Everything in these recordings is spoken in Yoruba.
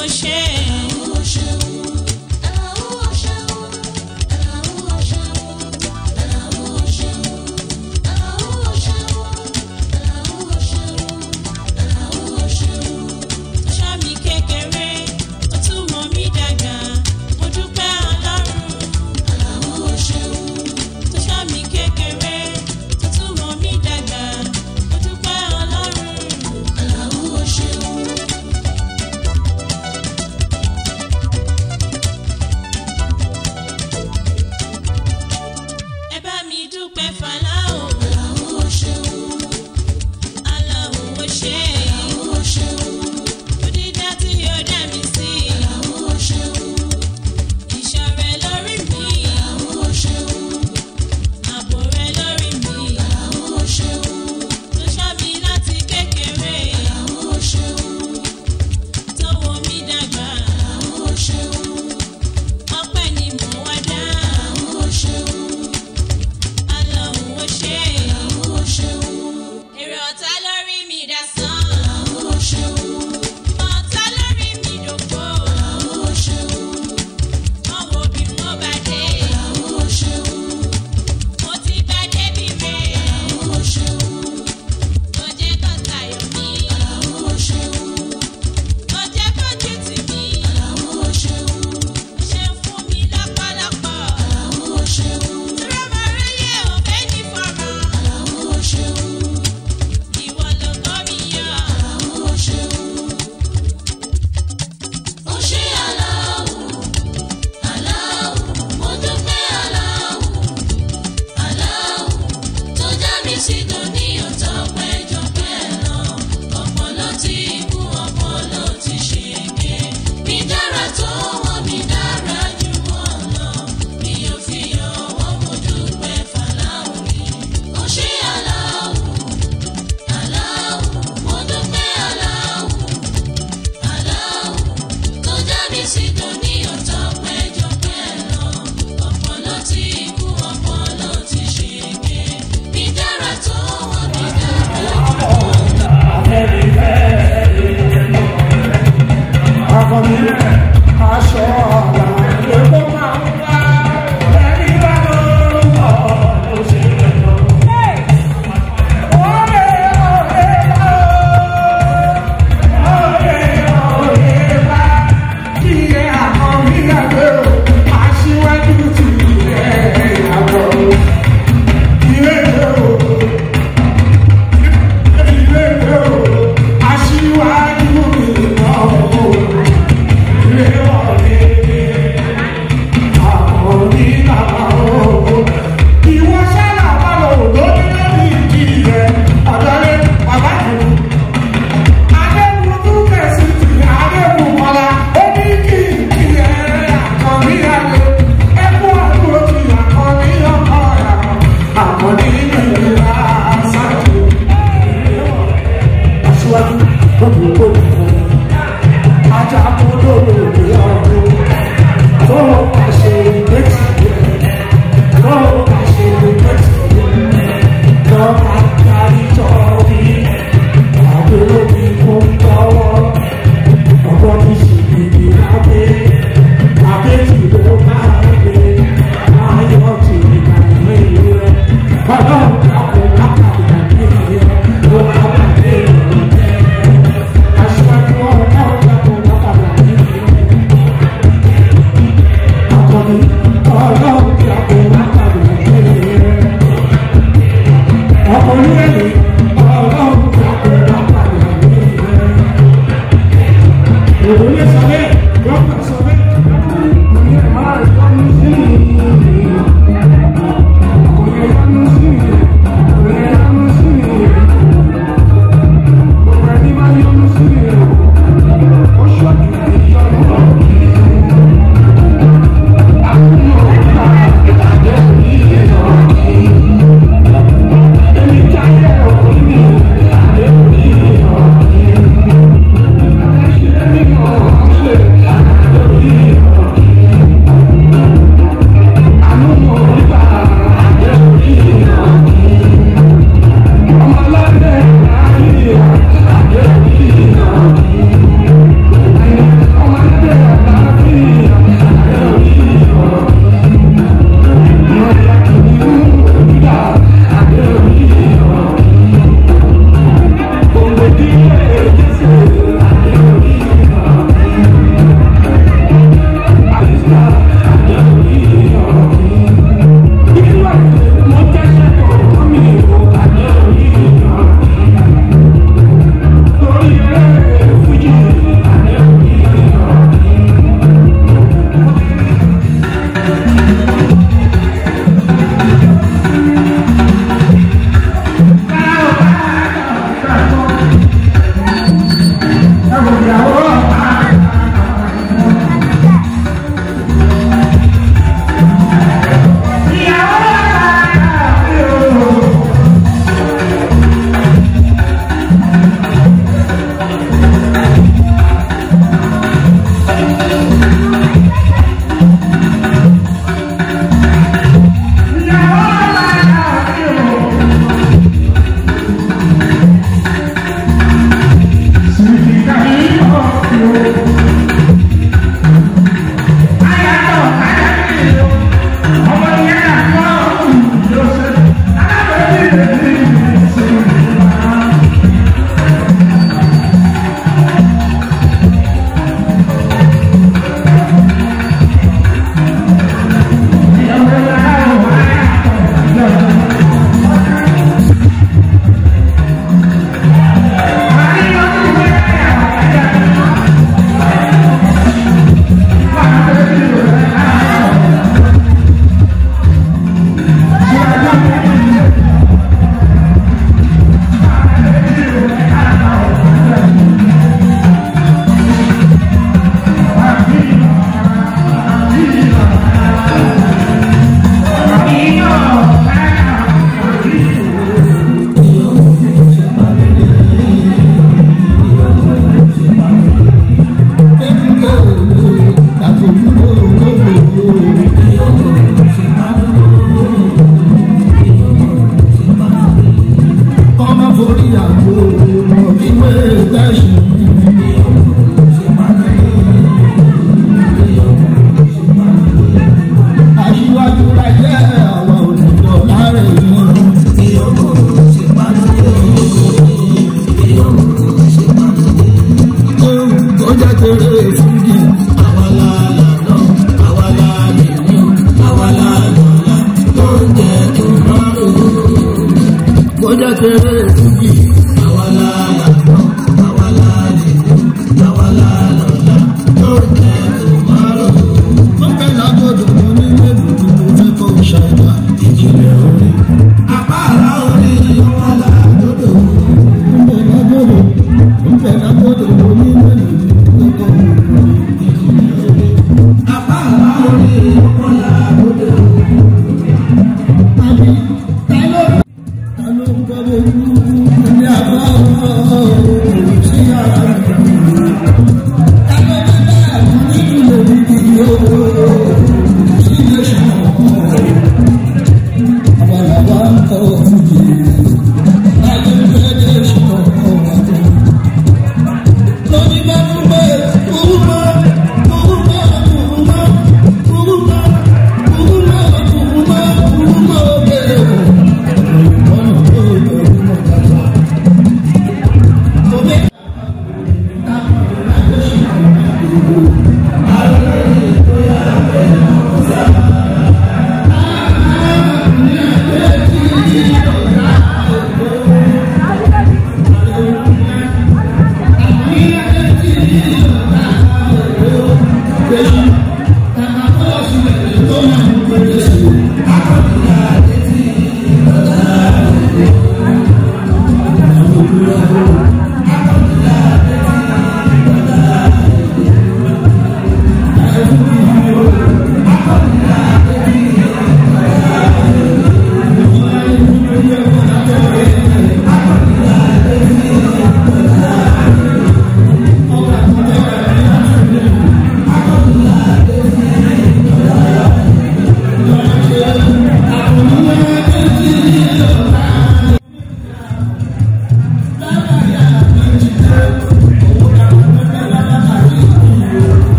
Thank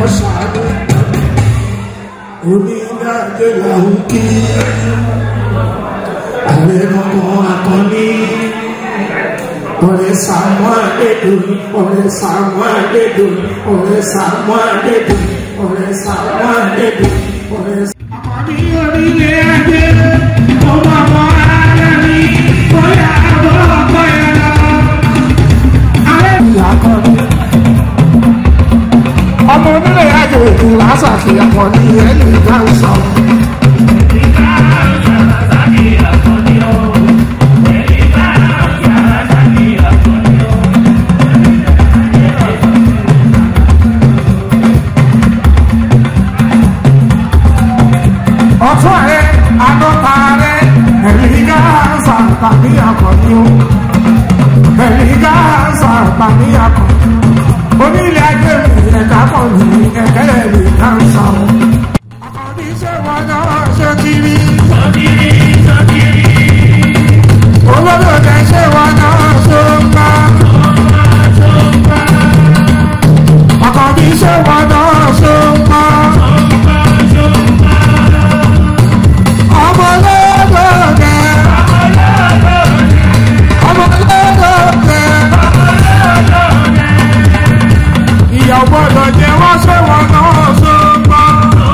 kọ́ ṣàánú onídàájọ́ làwọn kí ààrẹ ọmọ akọni ọ̀rẹ́ sàmú àdédòní ọ̀rẹ́ sàmú àdédòní ọ̀rẹ́ sàmú àdédòní ọ̀rẹ́ sàmú àdédòní ọ̀rẹ́ sàmú. àkọ́bí orílẹ̀ ajé ọmọ ọmọ ara mi bóyá àbọ̀ ọkọ yẹn lọ. ààrẹ ìyá akọni ọmọ onílé ajé ìlú lásàkì akọni ẹni ìgbà ń sọ. ọ̀tún ẹ̀ àdọ́ta rẹ̀ ẹ̀rí gáàsà tàbí akọni o ẹ̀rí gáàsà tàbí akọni onílé ajé mi ẹ̀ka kan ní ẹ̀kẹ́ ẹ̀rí gáàsà o. akọni ṣé wọn náà ṣe kiri. olólùfẹ́ ṣé wọn náà ṣe ń bá. akọni ṣé wọn náà ṣe ń bá. ọmọ lọ́dọ̀ọ̀dẹ. ọmọ lọ́dọ̀ọ̀dẹ. ìyá gbọ́dọ̀ jẹ́ wọ́n ṣé wọn náà ṣe ń bá.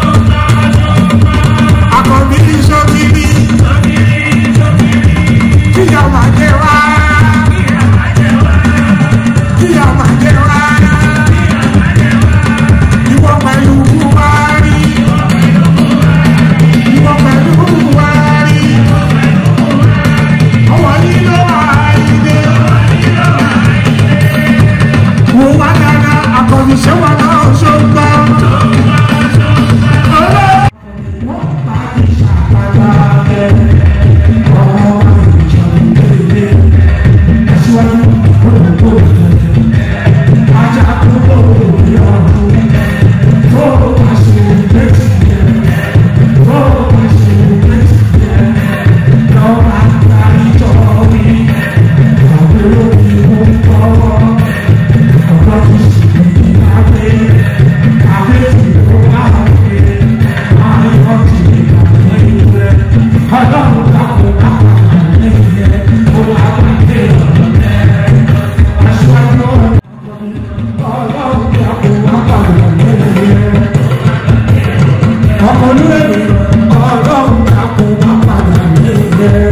akọni ṣọ́kiri. kíyà máa jẹ wá. kíyà máa jẹ wá. ìwọ pẹ̀lú buhari. ìwọ pẹ̀lú buhari. ọwọ́ nílò àìdè. wò wá dáadáa akọni ṣé wọn náà ṣe ń bá. wọ́n bá ìṣàkàdá ẹ̀. ọmọ olúwẹ̀mí ọlọ́run dákun wá padà nílẹ̀.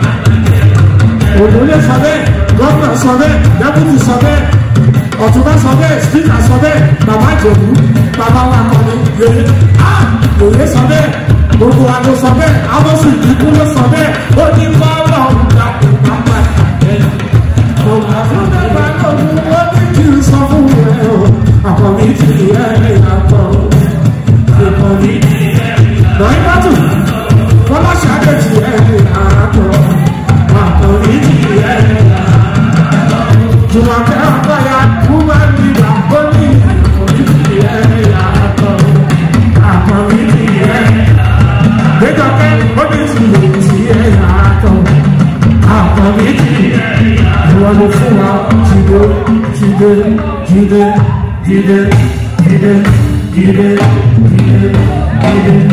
òdòlé sọ bẹ́ẹ̀ gọ́ọ̀nà sọ bẹ́ẹ̀ dẹ́kùtì sọ bẹ́ẹ̀ ọ̀túnbá sọ bẹ́ẹ̀ spíkà sọ bẹ́ẹ̀ bàbá ìjòkú bàbá wa kọ́ni yòye á yòye sọ bẹ́ẹ̀ gbogbo wa ló sọ bẹ́ẹ̀ amọ̀sùn ìdíkú ló sọ bẹ́ẹ̀ ó ní kọ́ ọlọ́run dákun wá padà nílẹ̀. Ọ̀gá fún bàbá lòun ó ní kí n sọ fún ẹ o àkọ́bí ti ẹ̀ yàtọ̀ ìkọ́bí lọ́yìn bátù kọ́lá ṣàdéjì ẹ̀rì àtọ̀ àkọ́rí ẹ̀rì àtọ̀ jùmọ̀kẹ́ ọ̀gbọ́ya kúmọ̀ nígbà ó ní ìkọ́rí ẹ̀rì àtọ̀ àkọ́rí ẹ̀rì gbẹdọ̀kẹ́ ó ní ìsìnkú sí ẹ̀rì àtọ̀ àkọ́rí ẹ̀rì ìwọ ló fún wa jíde jíde jíde jíde jíde jíde jíde.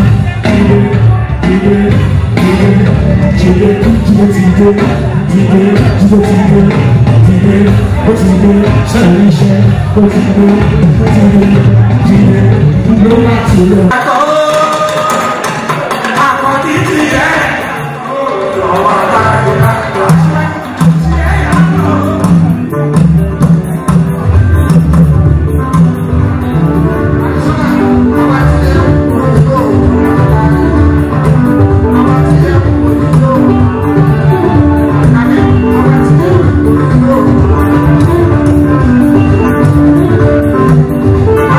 Thank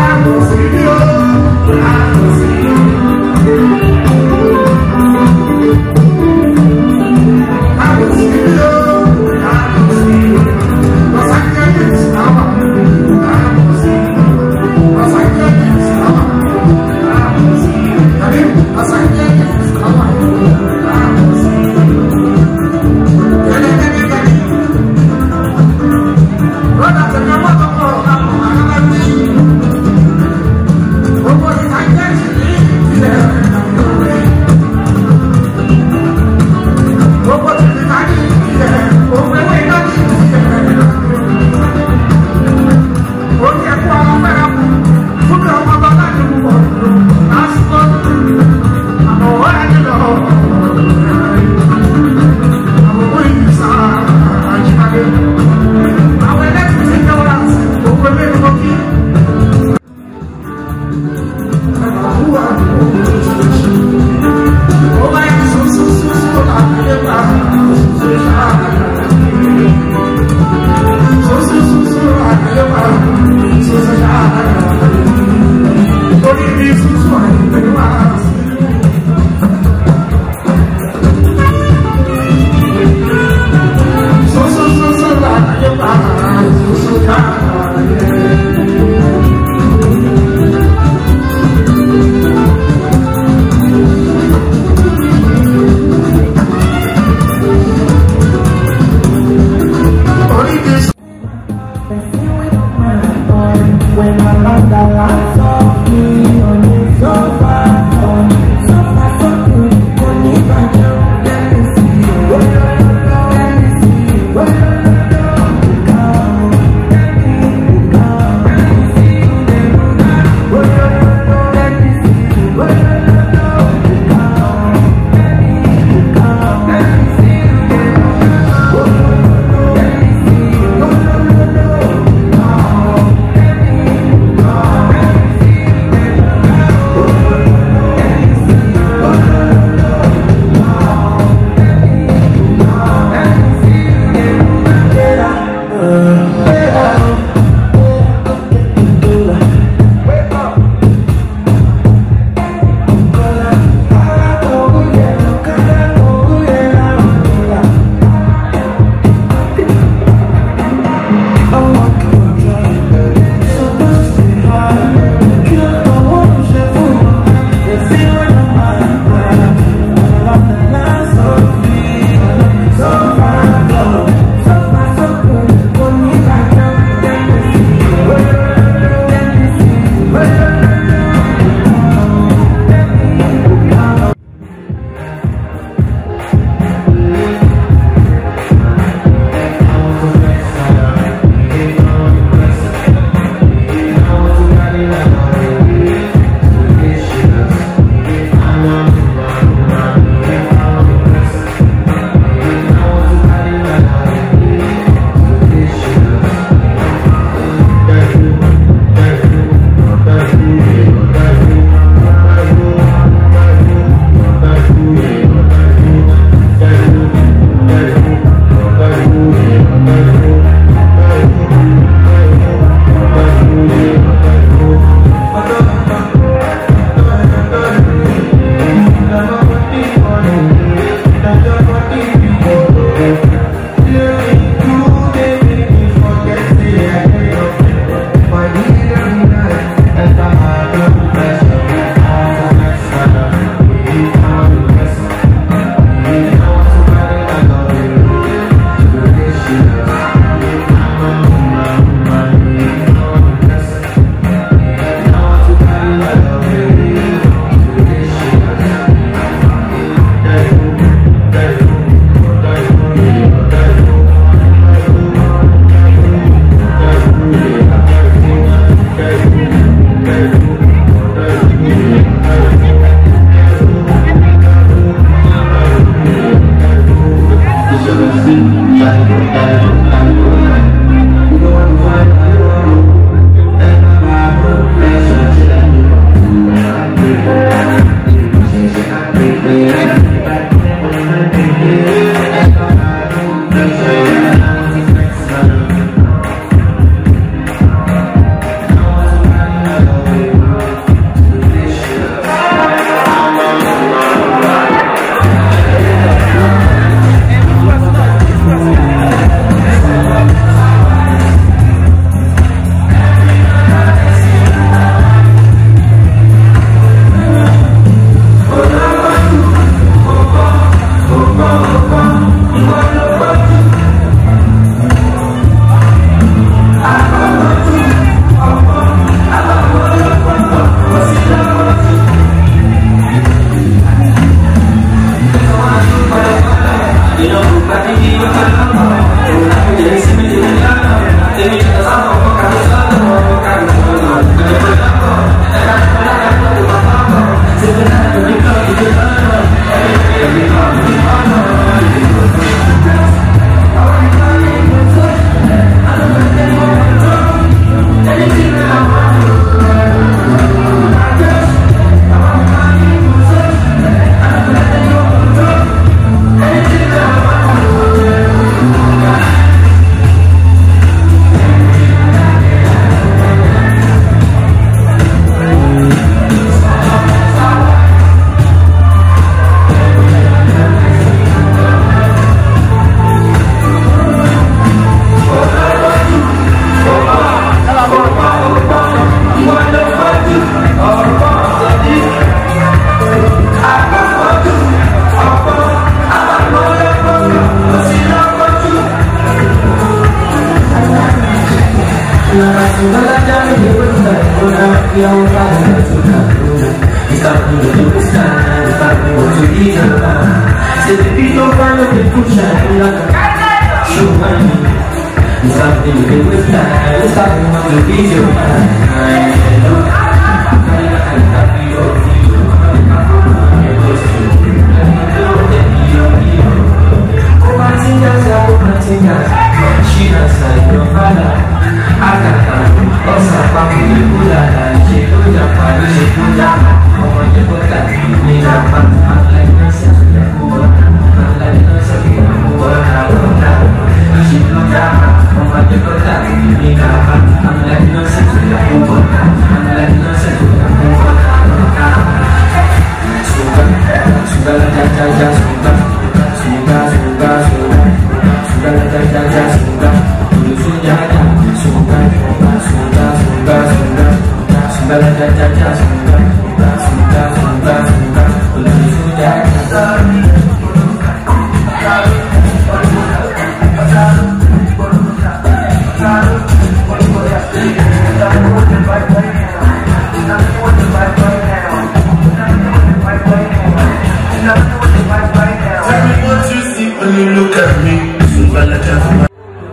Tell me what you see when you look at me. Super legend.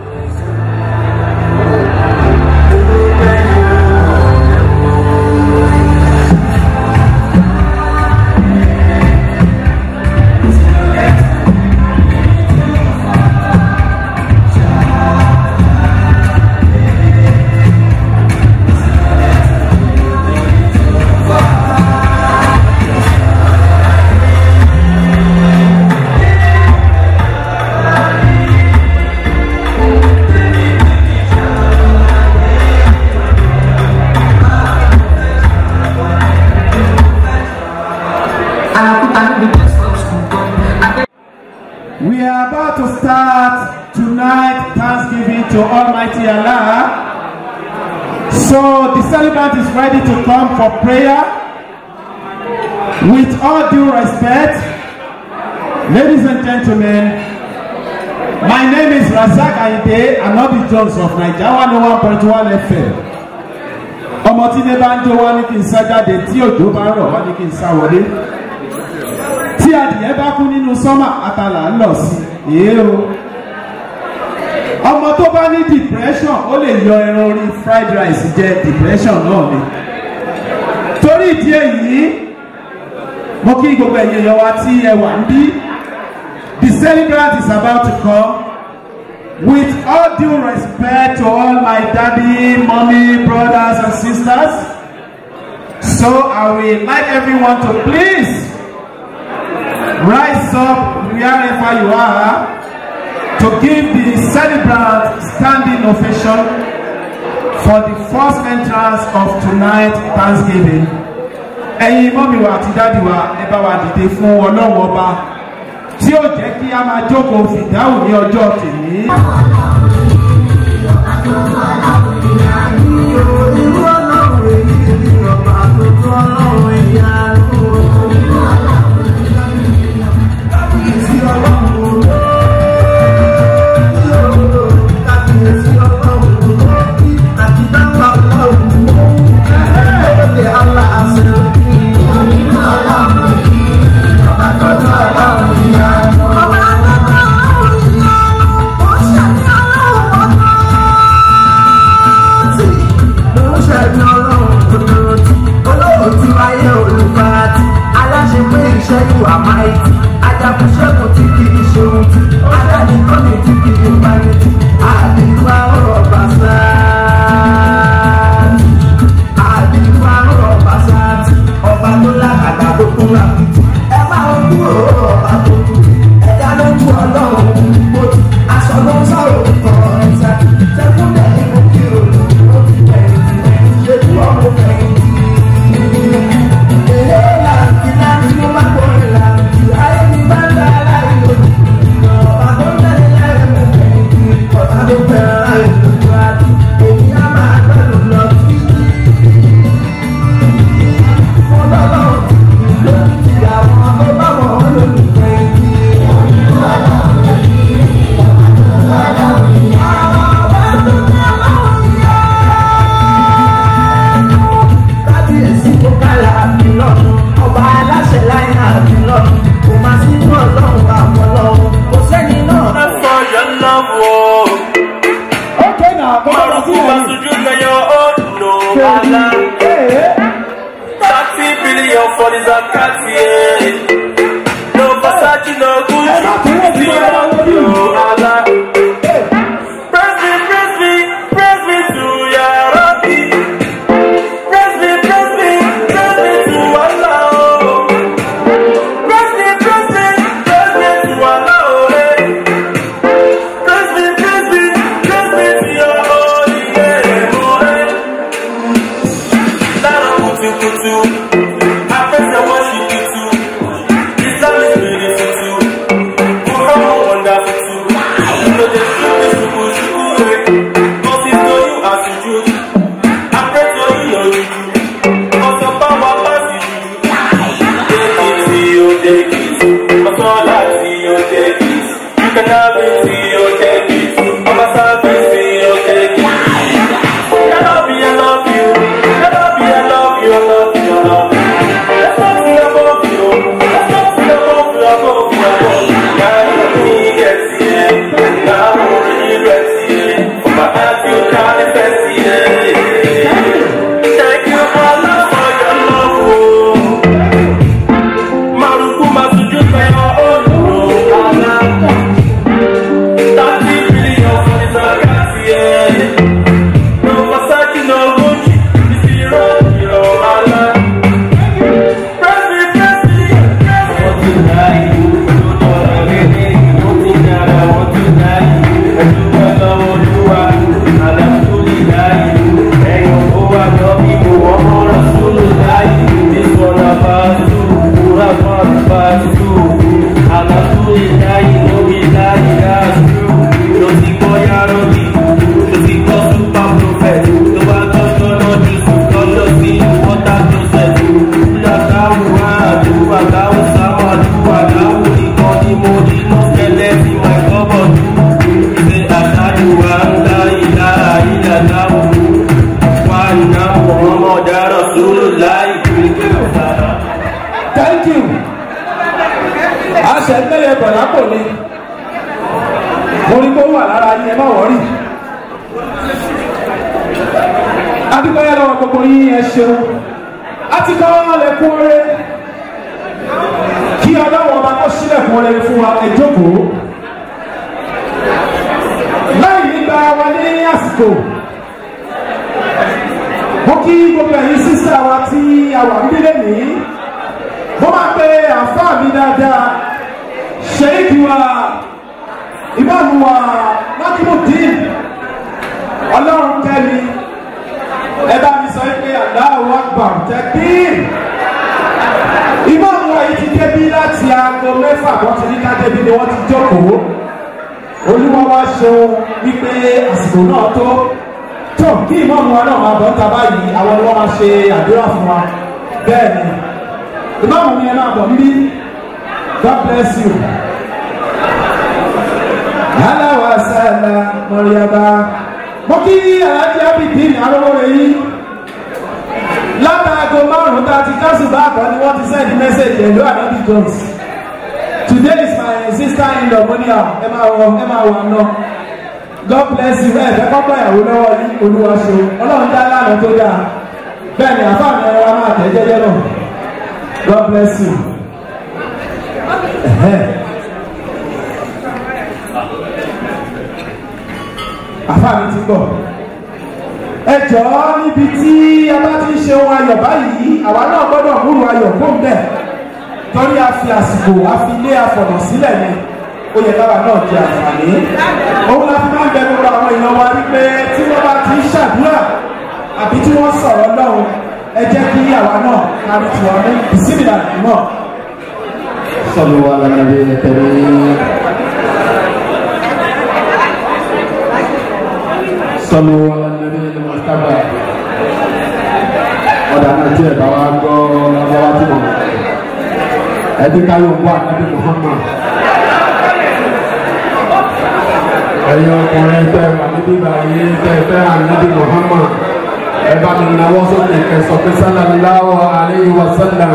We are about to start tonight Thanksgiving to Almighty Allah. So the celebrant is ready to come for prayer. With all due respect, ladies and gentlemen, my name is Razak Ayinde Anobi Jones of Naija one oh one point one FM. Ọmọ tí ilé bá ń jó wá ní kí n sá jáde tí òjò bá rọ̀ wá ní kí n sá wọlé tí adìyẹ bá kú nínú sọ́mà àtàlà ń lọ sí èé o ọmọ tó bá ní depression ó lè yọ ẹran orí fried rice jẹ depression náà ni torí ìdí èyí mo kí gbogbo ẹ̀yin èèyàn wa tí ẹ wà ń bí the celebrant is about to come with all due respect to all my daddy mommy brothers and sisters so I will like everyone to please rise up wherever you are to give the celebrant standing ovation for the first entrance of tonight thanksgiving ẹ̀yin mọ́mí wa àti dáàdì wa ẹ bá wa dìde fún ọlọ́run ọba tí ó jẹ́ kí a máa jókòó fìdáhùn ní ọjọ́ tèmi. Ajagunṣẹ́gun tí kì í ṣe ohun tí Adánikọ́ni tí kì í bá ní tí Àdìgbà ọ̀rọ̀ bàṣá. Àdìgbà ọ̀rọ̀ bàṣá tí ọba tó lágàdá tó kún lápìtì. Ẹ máa ń kúrò ọba tó kú. Ẹ̀dá ló kú ọlọ́run mo ti aṣọ ló ń sọ̀rọ̀ kọ̀ ẹ̀sà. Ṣẹ́kún lẹ́yìn mo kí o lò ó ti fẹ̀yìntì. Ṣètú ọmọ fẹ̀yìntì. Èlé làǹtí láti ló bá kọ́ ẹ̀ làǹtí. Ayé mi bá ń dá aláì lòdì. Ọba tó ń tẹ̀lé lẹ́yìn mo fẹ̀yìntì. Ọ̀tá tó fẹ́ràn láì lòdì àti èmi á máa gbẹ́dùn lọ sí. Mo lọ́lọ́run ti lórí ìyàwó. for the zakat, yeah. No Versace, no Gucci. See your Allah. Praise me, praise me, praise me to Ya Rabbi. Praise me, praise me, praise me to Allah. oh. Praise me, praise me, praise me to Allah. oh, eh. Praise me, praise me, praise me to your holy name. oh, eh. Lára kùtùkùtù, afẹ́sẹ̀ worship you too. Islam is beautiful too. Muhammad wonderful too. You know they feel me suku suku eh. Cause it's to you as you do. I pray to you your juju. Cause your power pass you. Take it to you, take it. Cause all that to you, take it. You can have it to you, take it. I'm a service to you, take it. I love you, I love you. I love you, I love you, I love you, I love you. There's nothing above you. There's nothing above you, above you, above you. Now you me get here. Now I'm already ready. For my heart you manifest here. Thank you, Allah, for your love. oh. Maruku masuju for your own. oh, Allah. Thirty billion for the zakat, yeah. No Versace, no Gucci. This is your own, your Allah. Press me, press me, press me. thank you àṣẹ tẹ́lẹ̀ bọ̀dá kò ní mo rí kó wà lára yín ẹ má wọ́rì adúgbòyẹ lọ́wọ́ gbogbo yín ẹ ṣeun a ti kọ́ lẹ́kún oore kí ọlọ́wọ́ ọba kó sílẹ̀kùn oore fún wa ẹ jókòó láì nígbà wa ní àsìkò mo kí gbogbo ẹ̀yin sísá wa tí a wà nílé nìyí mo máa pe àǹfààní mi dáadáa ṣèyíkì wa ìmáàmù wa lákìmùdín ọlọ́run kẹ́mi ẹ bá mi sọ pé Allahu Akbar tẹ́kbír ìmáàmù wa yìí ti débí láti aago mẹ́fà wọ́n ti ní ká débi ni wọ́n ti jókòó olúwa wá ṣeun wípé àsìkò náà tó tó kí ìmáàmù wa náà máa bọ̀ ń ta báyìí àwọn ni wọ́n máa ṣe àdúrà fún wa bẹ́ẹ̀ ni ìmáàmù mi ẹ máa bọ̀ níbí God bless you. Yálà wà sálà mọ̀rìyàbá. Mo kí Alájí Abidin arówóre yìí. Látàgò márùn-ún tá a ti kásù bá àkọ́ ni wọ́n ti send message ẹ̀lú Anabi Jones. Today is my sister in law Monia. Ẹ máa wọ ẹ máa wọ àná. God bless you. Ẹ fẹ́ kọ́kọ́ ìyàwó lọ́wọ́ yín olúwa ṣe. Ọlọ́run dá lánàá tó dáa. Bẹ́ẹ̀ni àfáàní ẹ̀rọ wa máa tẹ̀ jẹ́jẹ́ náà. God bless you. Àfáàní ti gbọ̀. Ẹ jọ̀ọ́ níbi tí a bá ti ń ṣe ohun ayọ̀ báyìí, àwa náà gbọ́dọ̀ múrù ayọ̀ fún bẹ́ẹ̀. Torí a fi àsìkò, a fi lé afọ̀nà sílẹ̀ ni. Ó yẹ káwa náà di àǹfààní. Òun la fi máa ń bẹ gbogbo àwọn èèyàn wa wípé tí wọ́n bá ti ń ṣàdúrà àbí tí wọ́n sọ̀rọ̀ lọ́hùn ẹ jẹ́ kí àwa náà kárí tiwa mú bisimilà náà. صلوا على النبي الكريم صلوا على النبي المجتبى ọ̀dà náà tí ẹ̀ bá wá gbọ́ lọ́wọ́ tí mo ẹbí káyọ̀ ń bọ̀ ànábì Muhammad ẹ̀yin ọkùnrin tẹ́ wà níbí báyìí tẹ́ fẹ́ ànábì Muhammad ẹ bá mi náwó sókè kẹsàn pé sallallahu alayhi wa sallam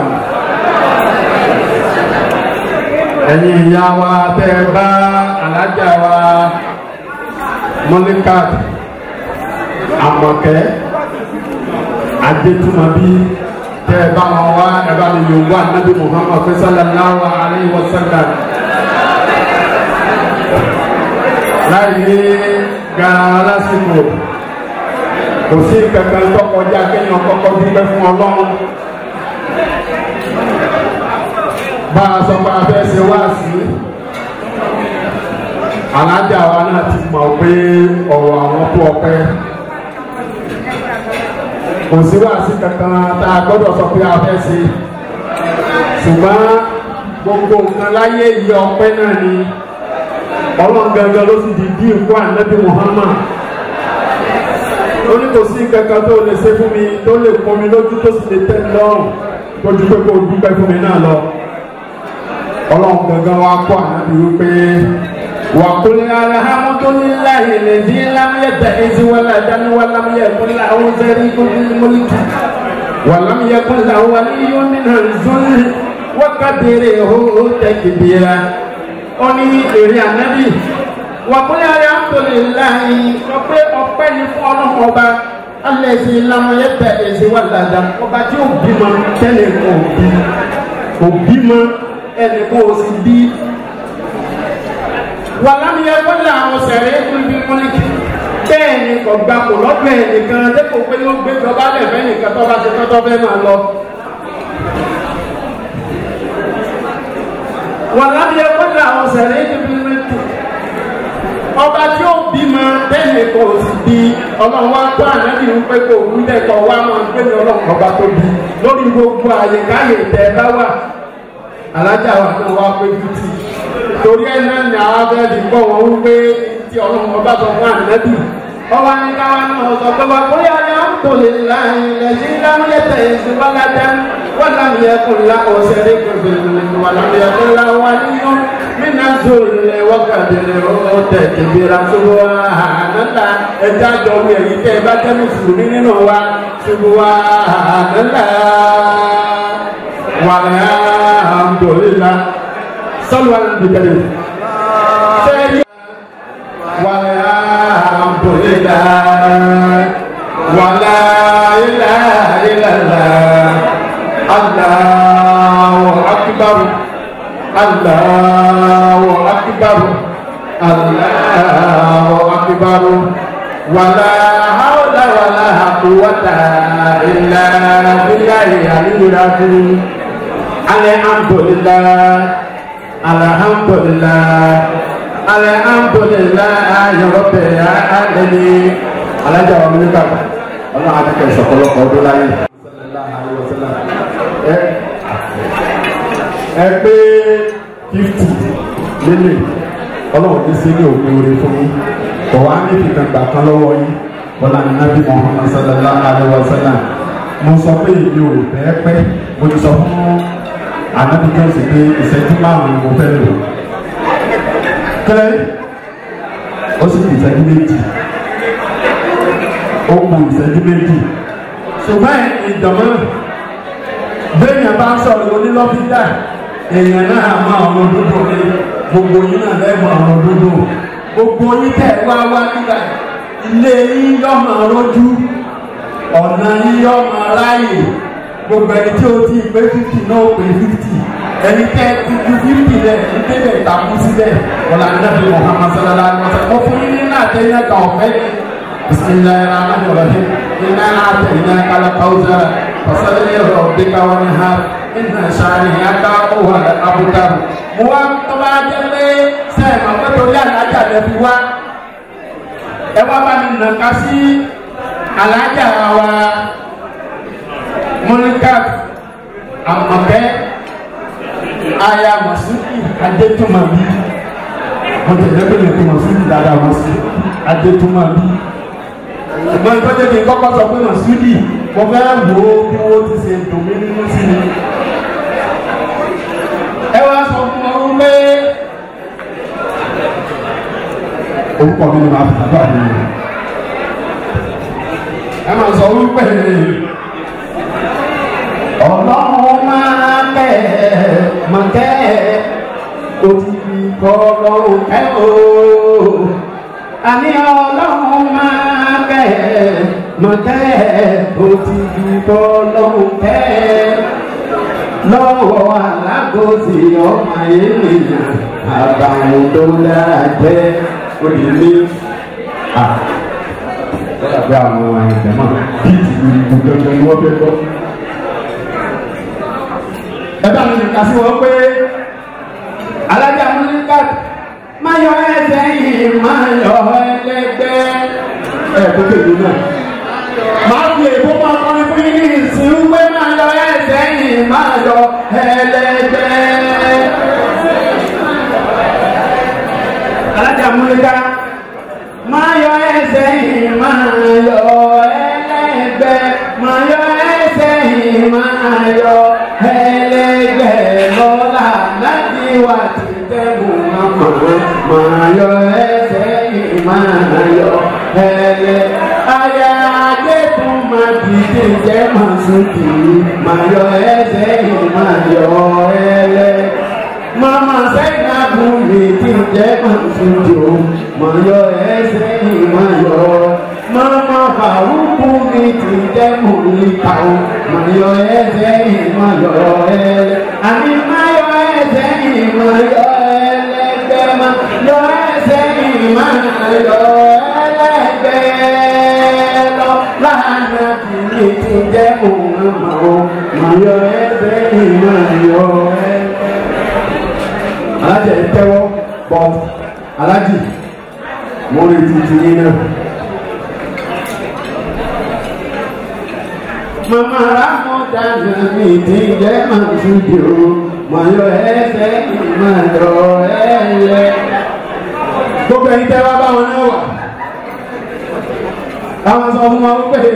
ẹ̀yin ìyá wa tẹ́ ẹ bá alájà wa mọ́líkàt àmọ̀kẹ́ adétúmọ̀bí tẹ́ ẹ bá wọn wá ẹ bá mi yòówó anabi muhammad sallallahu alayhi wa sallam. láì ní gara lásìkò kò sí kankan tó kọjá kéèyàn kọ́kọ́ dúpẹ́ fún ọlọ́run. bá a sọ pé a fẹ́ ṣe wá sí alájà wa náà ti mọ̀ pé ọ̀rọ̀ àwọn tó ọpẹ́ kò sí wá sí kankan tá a gbọ́dọ̀ sọ pé a fẹ́ ṣe ṣùgbọ́n gbogbo nǹkan láyé yìí ọpẹ́ náà ni ọlọ́run gangan ló sì di bí nǹkan ànábì muhammad ó ní kò sí kankan tó lè ṣe fún mi tó lè pọn mi lójú tó sì lè tẹ́ mi lọ́rùn tó ju pé kó o dúpẹ́ fún mi náà lọ ọlọ́run gangan wa kọ́ ànábì wípé wà kó ní alhamdulilayi lèzi lámúyẹ̀tẹ̀ ẹ̀sìn wàlá dání wà lámúyẹ̀kún làwọn sẹ́rí kúndín mọ́lìkì wà lámúyẹ̀kún làwọn wà ní yóò nínú ìzúnì wákàtí hó tẹ̀kìbìrà ó ní èrè ànábì wà kó ní alhamdulilayi sọ pé ọpẹ́ ni fún ọlọ́run ọba alẹ́sì lámúyẹ̀tẹ̀ ẹ̀sìn wàlá dání ọba tí ó bímọ tẹ́lẹ̀ kò bí kò bímọ ẹnì kò sì bí wàlámi yẹ kó lè àwọn sẹ̀rẹ̀ ẹ̀kún bí mọ́lẹ́kì bẹ́ẹ̀ ni kò gba kò lọ́gbẹ̀ nìkan dẹ́kun pé yóò gbé jọba lẹ́fẹ̀ẹ́ nìkan tó bá ti tọ́tọ́ fẹ́ máa lọ. wàlámi yẹ kó lè àwọn sẹ̀rẹ̀ ẹ̀kún bí mọ́lẹ́kì ọba tí ó bímọ bẹ́ẹ̀ ni kò sì bí ọlọ́run wá tó ànábì ń pé kò wú lẹ́kọ̀ọ́ wá máa gbé ní ọlọ́run ọba tó bí lórí gbogbo àyèkáyè tẹ́ bá wà alájà wa náà wá pé fifty torí ẹ náà ní àwọn abẹ́rẹ́ kọ́ wọn wípé tí ọlọ́run ọba sọ fún ànábì ọba ní káwá náà sọ pé wà kóyà ni à ń tò lè la ilẹ̀ sí lámúyẹ tẹ̀ ẹ̀sìn wákàtí wọ́n lámúyẹ kún la ọ̀sẹ̀ rẹ̀ kẹfẹ́ wà lámúyẹ kún la wà nínú mina zoro lẹ wákàtí lẹ ọ tẹ kẹbíra sọgbọ wa ànátà ẹja jọ wí ẹ̀yìn tẹ ẹ bá tẹ mùsùlùmí nínú wa sọgbọ wa ànátà wàlẹ́ àmdòlélá sọlù wà lóbi kẹlẹ sẹyìn wàlẹ́ àmdòlélá wàlẹ́ ilà ilàlá aláwọ akíbarú aláwọ akíbarú aláwọ akíbarú wàlá hàwùlà wàlá àkúwàtà ilà bíyà ìyàlúra fún alhamdulillah alhamdulillah alhamdulillah ayọ̀rọ̀bẹ̀ alẹ́ni alájà wa mílíkà ọlọ́run àtẹ̀kẹ́ ìṣọ̀kọlọ́kọ̀ ọdún láyé. ẹ pé fifty lélẹ̀ ọlọ́run ní sí ní òpin orí fún yín kò wá ní ìfìkan gbà kan lọ́wọ́ yín bọ́lá ní nábì muhammad sallallahu alayhi wa sallam mo sọ pé èmi ò bẹ́ẹ̀ pẹ́ mo ti sọ fún anabi jọ́sìn pé ìṣẹ́jú márùn-ún mo fẹ́ lò kílẹ̀ ó sì fi ìṣẹ́jú méjì ó kù ìṣẹ́jú méjì ṣùgbọ́n ìdàmọ́ bẹ́ẹ̀yàn bá ń sọ̀rọ̀ onílọ́fíńdà èèyàn náà mọ àwọn òdodo ní gbogbo yín náà lẹ́mọ̀ àwọn òdodo gbogbo yín tẹ̀ wá wá nígbà ilé yín yọ̀mọ̀ rojú ọ̀nà yín yọ̀mọ̀ ráyè gbogbo ẹni tí o ti pé fifty náà ó pé fifty ẹni tẹ́ ti ju fifty rẹ̀ ní tẹ́lẹ̀ ìtàkùn síbẹ̀ wọlé anabi muhammad sallallahu alaihi wa sallam mo fún yín ní náà tẹ́lẹ̀ náà kàn ọ̀fẹ́ ni bisimilayi rahman rahim iná náà tẹ̀lé náà kala kawusara fasalẹ̀ yẹrọ bíkà wọn ni ha iná sáré yàtọ̀ owó abuja mo wá tọ́ba jẹ́lé sẹ́yìn ma pẹ́ torí alájà rẹ̀ fi wá ẹ wá bá mi nà ká sí alájà wa mọ́níkàt àmọ̀kẹ́ aya masudi adétúmọ̀bí mo tẹ̀lé pé lè tó masudi dáadáa masudi adétúmọ̀bí ṣùgbọ́n ìtọ́jú kí n kọ́kọ́ sọ pé masudi mo fẹ́ wo bí wọ́n ti ṣe dùn mí nínú sí mi. ẹ wá sọ fún ọ wípé orúkọ mi ni màá fi àgbà mi ẹ máa sọ wípé ọlọ́run máa kẹ́ máa kẹ́ o ti fi kọ́ ọlọ́run kẹ́ o. àní ọlọ́run máa kẹ́ máa kẹ́ o ti fi kọ́ ọlọ́run kẹ́ lọ́wọ́ alágòsí ọmọ ènìyàn àbàwọ̀n tó dára jẹ́ òdìlé. Lọ́dà bí àwọn ìjọba bíìtì ìlú dandan ni wọ́n fẹ́ gbọ́. Ẹ bá mi nìkan sí wọn pé alájà múlíkà máa yọ ẹsẹ̀ yìí máa yọ ẹlẹ́gbẹ́. Ẹ tó kéde náà. Máa fi èbó máa kọrin fún yín ní ìsìn pé máa yọ ẹsẹ̀ yìí máa yọ ẹlẹ́gbẹ́. Alájà múlíkà máa yọ ẹsẹ̀ yìí máa yọ ẹlẹ́gbẹ́. Máa yọ ẹsẹ̀ yìí máa yọ ẹlẹ́gbẹ́ lọ́la láti wà tí tẹ́gùn máa mọ̀. Máa yọ ẹsẹ̀ yìí máa yọ ẹlẹ́. Aya adé tún máa dìde jẹ́ máa sókè. Máa yọ ẹsẹ̀ yìí máa yọ ẹlẹ́. Mama sẹ́yìn abúlé tí jẹ́ máa sókè o. Máa yọ ẹsẹ̀ yìí máa yọ. Mama Faruku mi ti jẹ́ mòlíkà o. Máa yọ ẹsẹ̀ yìí máa yọ ẹlẹ́. Àní máa yọ ẹsẹ̀ yìí máa yọ ẹlẹ́gbẹ́. Máa yọ ẹsẹ̀ yìí máa yọ ẹlẹ́gbẹ́ lọ. Láàánú kìíní ti jẹ́ òun àmà o. Máa yọ ẹsẹ̀ yìí máa yọ ẹlẹ́gbẹ́. Alájà yìí tẹ́wọ́ bọ̀ alájì mo retí ti yín náà. Mama Ramọ̀dá mi ti jẹ́ Màsúdì o, mà yọ ẹsẹ̀ mà yọ ẹyẹ. Gbogbo ẹ̀yin tẹ́ wá bá wọn náà wà. Àwọn sọ fún wọn pé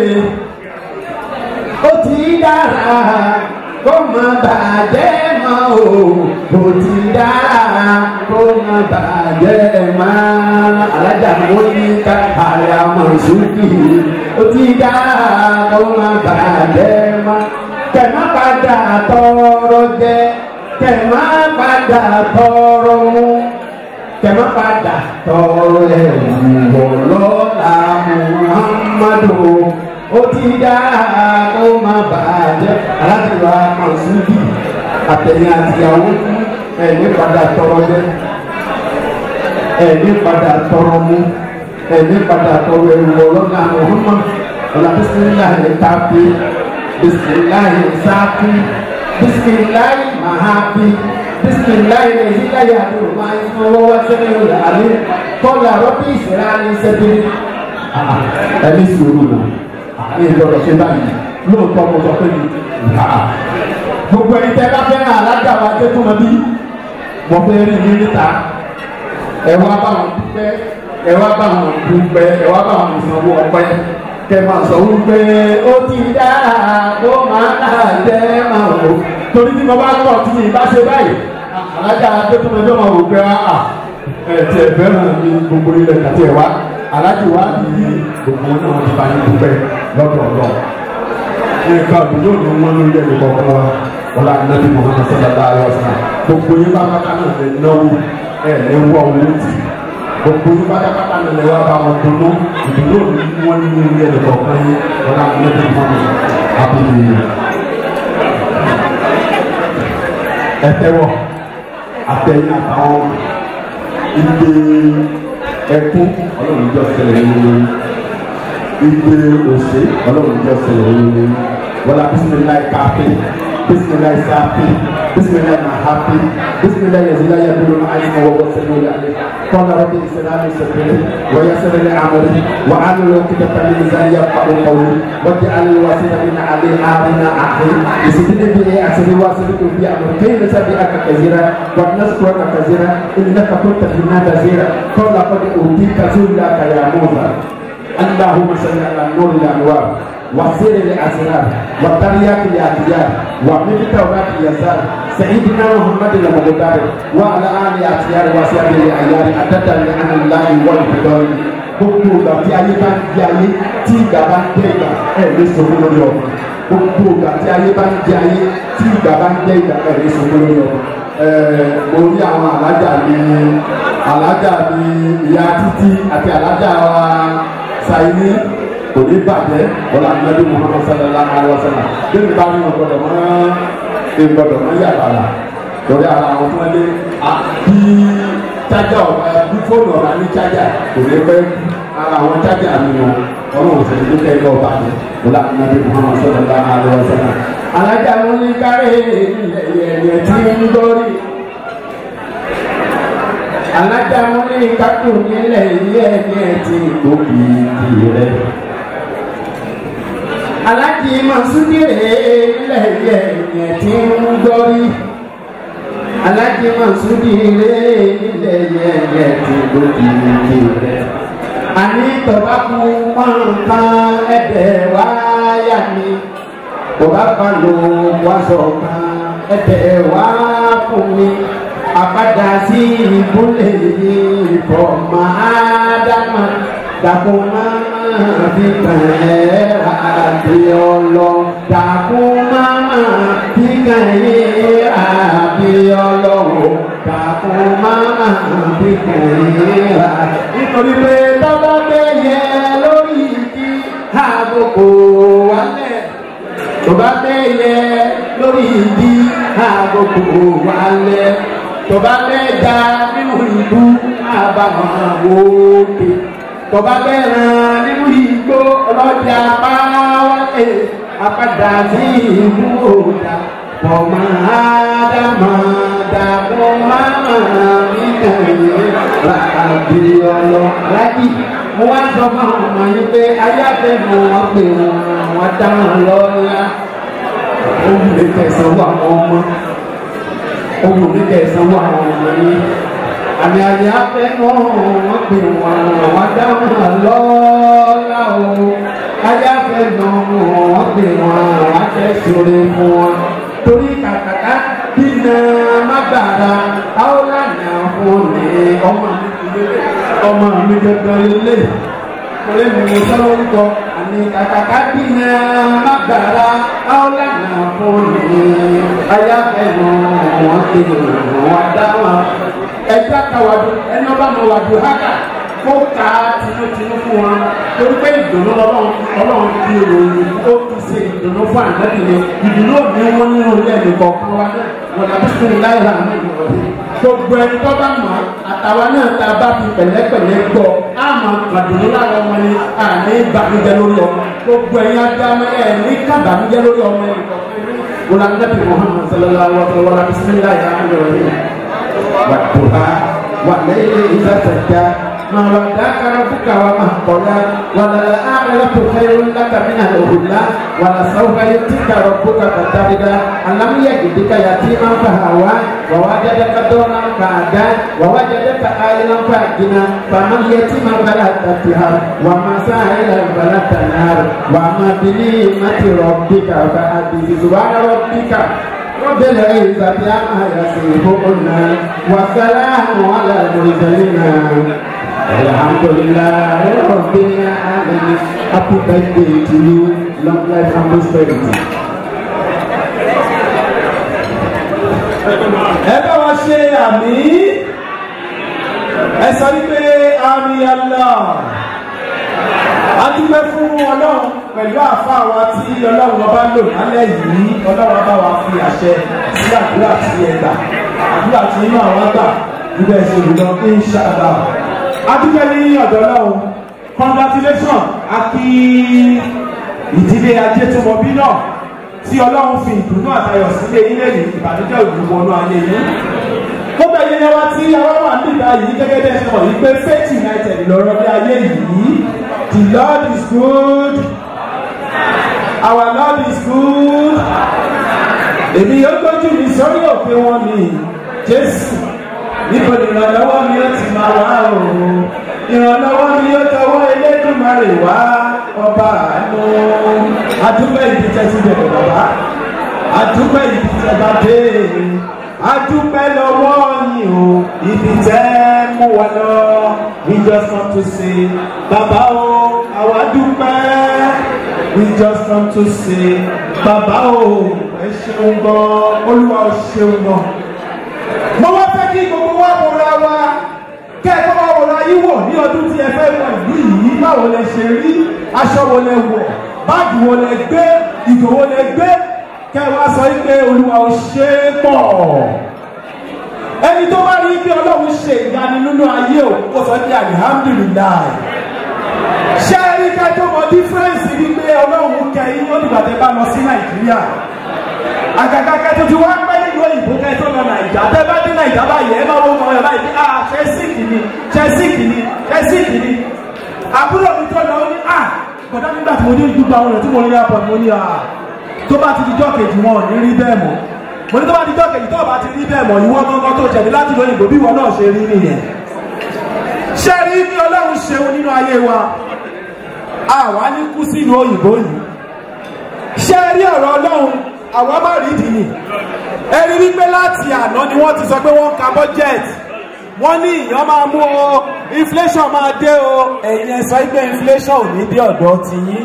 ó ti dára kó má bàjẹ́ mọ́ o, ó ti dára kó má bàjẹ́ mọ́. Alájà mo ní ká àyà Màsúdì ó ti dára kó má bàjẹ́ mọ́. Kẹ̀má padà tọrọ jẹ, kẹ̀má padà tọrọ mu, kẹ̀má padà tọrọ ẹ̀wù lọ́la Muhammadu. Ó ti dára kó má bàjẹ́. Alájà wa Màsúdì àtẹ̀yìn àtìyàwó ẹ̀mí padà tọrọ jẹ ẹ̀mí padà tọrọ mu ẹ̀mí padà tọrọ ẹ̀wù ọlọ́la Muhammadu wala bisimilahi kaafi bisimilahi saafi bisimilahi mahafi bisimilahi lezilaya aduruma ismawo wasẹni ola ale kọla rọbì ìsirani sẹbi ẹni sùúrù náà ní ìjọba ṣe báyìí lóòótọ́ mo sọ pé mi gbogbo ẹni tẹ́ bá fẹ́ràn alága wa dé fún mi bí mo fẹ́ rí mi níta ẹ wá bá wọn dúpẹ́ ẹ wá bá wọn dúpẹ́ ẹ wá bá wọn sanwó ọpẹ́ kẹmà sọ wípé ó ti dára kó máa dà jẹ́ máa wò torí tí mo bá kọ̀ tí mi bá ṣe báyìí alájà adétúmọ̀jọ́ máa wò pé àà ẹ̀ tí ẹ fẹ́ràn mi gbogbo ilẹ̀ kàtí ẹ̀ wá alájì wá ní gbogbo wọn náà ti bá yín dúpẹ́ lọ́dọ̀ ọ̀dọ̀ nǹkan àbúrò ni wọ́n lórí ẹ̀mí kọ̀ọ̀kan wa wọn là nàbí muhammed sallallahu alayhi wa sallam gbogbo yín bá bàtà náà lè náwó ẹ̀ lè wọ owó tì gbogbo yín pátápátá ni lè wá bá wọn dunu ìdúró ní wọn ní ilé ẹ̀rọ kọ̀ọ̀kan yín wọn náà ní ẹ̀rọ kọ̀ọ̀kan àbí ẹ̀tẹ̀wọ̀ àtẹ̀yìn àtàwọn ìgbé ẹkún ọlọ́run jọ ṣẹlẹ̀ nínú ìgbé òṣè ọlọ́run jọ ṣẹlẹ̀ nínú wọlá bisimilayi káfí bisimilayi sáfí bisimilayi mahafi bisimilayi yazilayi abudul ayi ma wọ́wọ́ sẹ́nu yàrá kọ́nà rẹ̀ bí ìsìlámi sẹ́kẹ̀rẹ̀ wọ́yẹ sẹ́rẹ̀lẹ̀ amọ̀lẹ̀ wà á lọ kíkẹ́ tàbí nìzani yà kpàdé kọ́wé wọ́n ti alẹ́ wá sí nàbí nà alẹ́ ààrẹ nà àhẹ́ ìsìkìlẹ̀ bí ẹ àṣírí wá sí tó bí àmọ̀ kéyìn lè sábì àkà kazira wà ní sùkúrọ̀ kà kazira ìnìyà kà tó tàbí nà kazira kọ́nà kọ́ni òbí kazúlà kàyà mọ́za اللهم صل على نور الانوار وسير الاسرار وترياق الاخيار ومن توبات اليسار سيدنا محمد المقدار وعلى اله الاخيار وصحبه الاعيار اتتا لعن الله والفضل gbogbo ìgbà tí ayé bá ń di ayé tí ìgbà bá ń jẹ ìgbà ẹ lè sọgbọn lórí ọmọ gbogbo ìgbà tí ayé bá ń di ayé tí ìgbà bá ń jẹ ìgbà ẹ lè sọgbọn lórí ọmọ mo rí àwọn alájà mi alájà mi ìyá títí àti alájà wa sayini kò ní bàjẹ́ wọlé anabi muhammad sallallahu alaihi wa sallam bẹ́ẹ̀ni bá mi wọn gbọdọ̀ mọ́ ṣe gbọdọ̀ mọ́ yàrá lórí ara àwọn tó lé bí chájà ọ̀gá bí fóònù ọ̀gá ní chájà kò lè pẹ́ ara àwọn chájà mi wọn ọlọ́run ò sẹ́ni tó kẹ́ ẹ lọ́ọ́ bá mi mo là ń nàbí muhammad sọ̀rọ̀ bá a lọ́wọ́ sẹ́nà. alájà mo ní kárẹ́ ẹ̀yẹ̀ tí ń gbọ́rí alájà mo ní kákò nílẹ̀ ilé ẹ̀yẹ̀ tí gbòógì rẹ̀ alájì masudire nílẹ̀ ilé ẹ̀yẹ̀ tí ń gbọ́rí alájí masudi ilé ilé yẹyẹ tí lójú ìdí rẹ. àní tọ́ba kú pọ́nkan ẹ̀dẹ̀ wáyà ni tọ́ba kan ló wáṣọ kan ẹ̀dẹ̀ wá fún mi. àbádá sí ìbúlẹ̀ yìí ìfọ̀ máa dáná dàpọ̀ máa fi kàn ẹ́ àti ọlọ́ dàpọ̀ máa fi kàn ẹ́ àti ọlọ́wọ́ dàpọ̀ máa fi kàn ẹ́ àti. nítorí pé tọ́lá bẹ́yẹ lórí ìdí àgùkù wálẹ̀ tó bá bẹ́yẹ lórí ìdí àgùkù wálẹ̀ tó bá bẹ́ da nínú ìlú àbàmọ̀ òkè tọba bẹ́ẹ̀rẹ̀ nínú igbó ọlọ́jà pàwọ́lẹ̀ apádà sí ìlú òòdà ọmọ ádámà dàbọ̀ máma nígbàyè làbí ọlọ lájì mo wá sọ fún àwọn ọmọ yín pé ayáfẹ́ mọ wọn pé wọn wọn dáhùn lọ́la ó lè tẹ̀sán wọ àwọn ọmọ ó lè tẹ̀sán wọ àwọn ọmọ yín àmì àyè afẹ́nu wọn pè wọn wọn dáhùn lọ́la o ayé afẹ́nu wọn pè wọn wọn tẹ̀síore fún wọn torí kàkàkà bínú mágbára áwòlànà fún mi ọmọ mi ọmọ mi gẹ́gẹ́ lélẹ̀ kọ́lé mi mo sọ lórúkọ àmì kàkàkà bínú mágbára áwòlànà fún mi ayé afẹ́nu wọn pè wọn dáhùn ẹja ka wàdù ẹni ọba mọ wàdù haka kó ka tinútinú fún wa torí pé ìdùnnú ọlọ́run ọlọ́run ti ròyìn ó ti ṣe ìdùnnú fún àgbẹ̀dìyẹ ìdùnnú òní wọn nínú ilé ẹ̀mí kọ̀ọ̀kan wa náà wọn làbí sínú láìra àmì ìrọ̀lẹ́ gbogbo ẹni tó bá mọ̀ àtàwa náà tá a bá fi pẹ̀lẹ́pẹ̀lẹ́ gbọ́ á mọ̀ gbàdúró lára ọmọ ni àní ìbànújẹ́ lórí ọmọ gbogbo ẹ̀yin adámẹ́ ẹ̀ ní kábàánújẹ́ lórí ọmọ ẹ̀ wọn làbí muhammad sallallahu alaihi wa sallam bisimilayi rahman rahim. والضحى والليل إذا سجى ما ودعك ربك وما قلى وللآخرة خير لك من الأولى ولسوف يؤتيك ربك فترضى ألم يجدك يتيما فهوى ووجدك دونا فهدى ووجدك عائلا فأغنى فما اليتيم فلا تقهر وما سائلا فلا تنهر وما بنعمة ربك فحدث سبحان ربك رب العزة عما يصفون والسلام على المرسلين الحمد لله رب العالمين Happy birthday to you, long life and prosperity. ẹ bá wa ṣe àmì ẹ sọ wípé àmì Allah a dúpẹ́ fún ọlọ́run pẹ̀lú àfa wa tí ọlọ́run ọba lò lálẹ́ yìí ọlọ́run ọba wa fi àṣẹ sí àdúrà tí ẹ gbà àdúrà tí inú àwọn gbà níbẹ̀ ṣe olùdó inṣàlá a dúpẹ́ ní ọ̀dọ̀ ọlọ́run congratulation a kí ìdílé ajé tó mọ bí náà tí ọlọ́run fi ìdùnnú àtayọ̀ sílé ilé yìí ìbànújẹ́ òdùnmọ̀ ọ̀nà ayé yìí gbogbo ẹ̀yẹ wa tí àwọn wà nígbà yìí gẹ́gẹ́ bẹ́ẹ̀ ṣe mọ̀ yìí pé faith united lọ́rọ̀ bí ayé yìí the lord is good our lord is good èmi yóò gbójú mi sórí òkè wọn ni jésù níbo ni ìrànlọ́wọ́ mi ó ti máa wá o ìrànlọ́wọ́ mi ó tọwọ́ elédùnmarè wá ọba àánú adúpẹ́ ìdí tẹ́sí bẹ̀rẹ̀ bàbá adúpẹ́ ìdí tẹ́ bá dé adúpẹ́ lọ́wọ́ yìí o ibi tẹ́ mú wa lọ we just want to say bàbá o àwa dúpẹ́ we just want to say bàbá o ẹ ṣeun gan olúwa ò ṣeun gan. mo wá fẹ́ kí gbogbo wa wòra wa kẹ́ẹ̀kọ́ wa wòra yín wò ní ọdún tí ẹ fẹ́ wọ ìlú yìí báwo lẹ ṣe rí aṣọ wo lẹ wọ̀ báàgì wo lẹ gbé ìgò wo lẹ gbé kẹ́ ẹ wá sọ pé olúwa ò ṣe é pọ̀ ẹni tó bá rí pé ọlọ́run ṣe ìyanu nínú ayé o kó sọ pé alihamdulilayi ṣé ẹ rí ká tó mọ dífẹ́ǹsì wípé ọlọ́run kẹyìn ó dìgbà tẹ bá lọ sí nàìjíríà àgàgà kẹtù tí wọ́n pẹ́ nínú òyìnbó kẹtù lọ nàìjà tẹ bá dé nàìjà báyìí ẹ máa wọ́n mọ ẹ báyìí ah chelsea kìíní chelsea kìíní chelsea kìíní àbúrò mi tó lọ ó ní ah kọ̀dá nígbà tí mo dé gbogbo àwọn ọ̀rẹ́ tí mo rí airport mo ní ah tó bá ti di jọ́ kejì wọn ò ní rí bẹ́ẹ̀ mọ́ mo ní tó bá di jọ́ kejì tó bá ti rí bẹ́ẹ̀ mọ́ ìwọ gángan tó jẹ̀bi láti lóyìnbó bí ìwọ náà ṣe rí nìyẹn ṣé rí bí ọlọ́run ṣeun nínú ayé wa àwa ní kú sínú òyìnbó yìí ṣé rí ọ̀rọ̀ ọlọ́run àwa má rí ìdí nì ẹni wípé láti àná ni wọ́n ti sọ pé wọ́n ń ka budget wọ́n ní ìyàn máa mú o inflation máa dé o ẹ̀yin ẹ sọ pé inflation ò ní dé ọ̀dọ̀ ti yín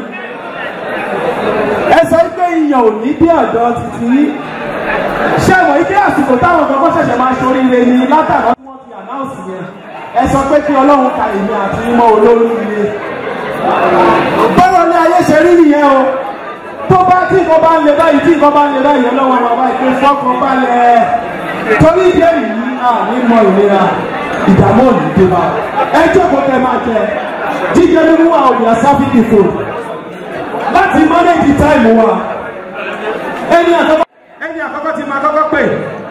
ẹ sọ pé ìyàn ò ní dé ọ̀dọ̀ ti ti yín ṣé mọ̀ ike àsìkò táwọn kankan ṣẹ̀ṣẹ̀ máa ṣoríire ni látàkọ́ tí wọ́n ti ànáùsì yẹn ẹ sọ pé kí ọlọ́run ka èmi àti mọ́ olóríire bọ́lá ní ayé ṣe rí nìyẹn o tó bá tí nǹkan bá ń le báyìí tí nǹkan bá ń le báyìí ọlọ́wọ́ bàbá ìpín fọ́kàn balẹ̀ torí ìdí èyí à ní mọ ìlera ìdààmú òní dé bá ẹ jókòó tẹ máa jẹ jíjẹ mímú wa òyà sáfìkì fò láti mọ́nẹ́jì táìmù wa ẹni àkọ́kọ́ ẹni àkọ́kọ́ ti máa kọ́kọ́ pè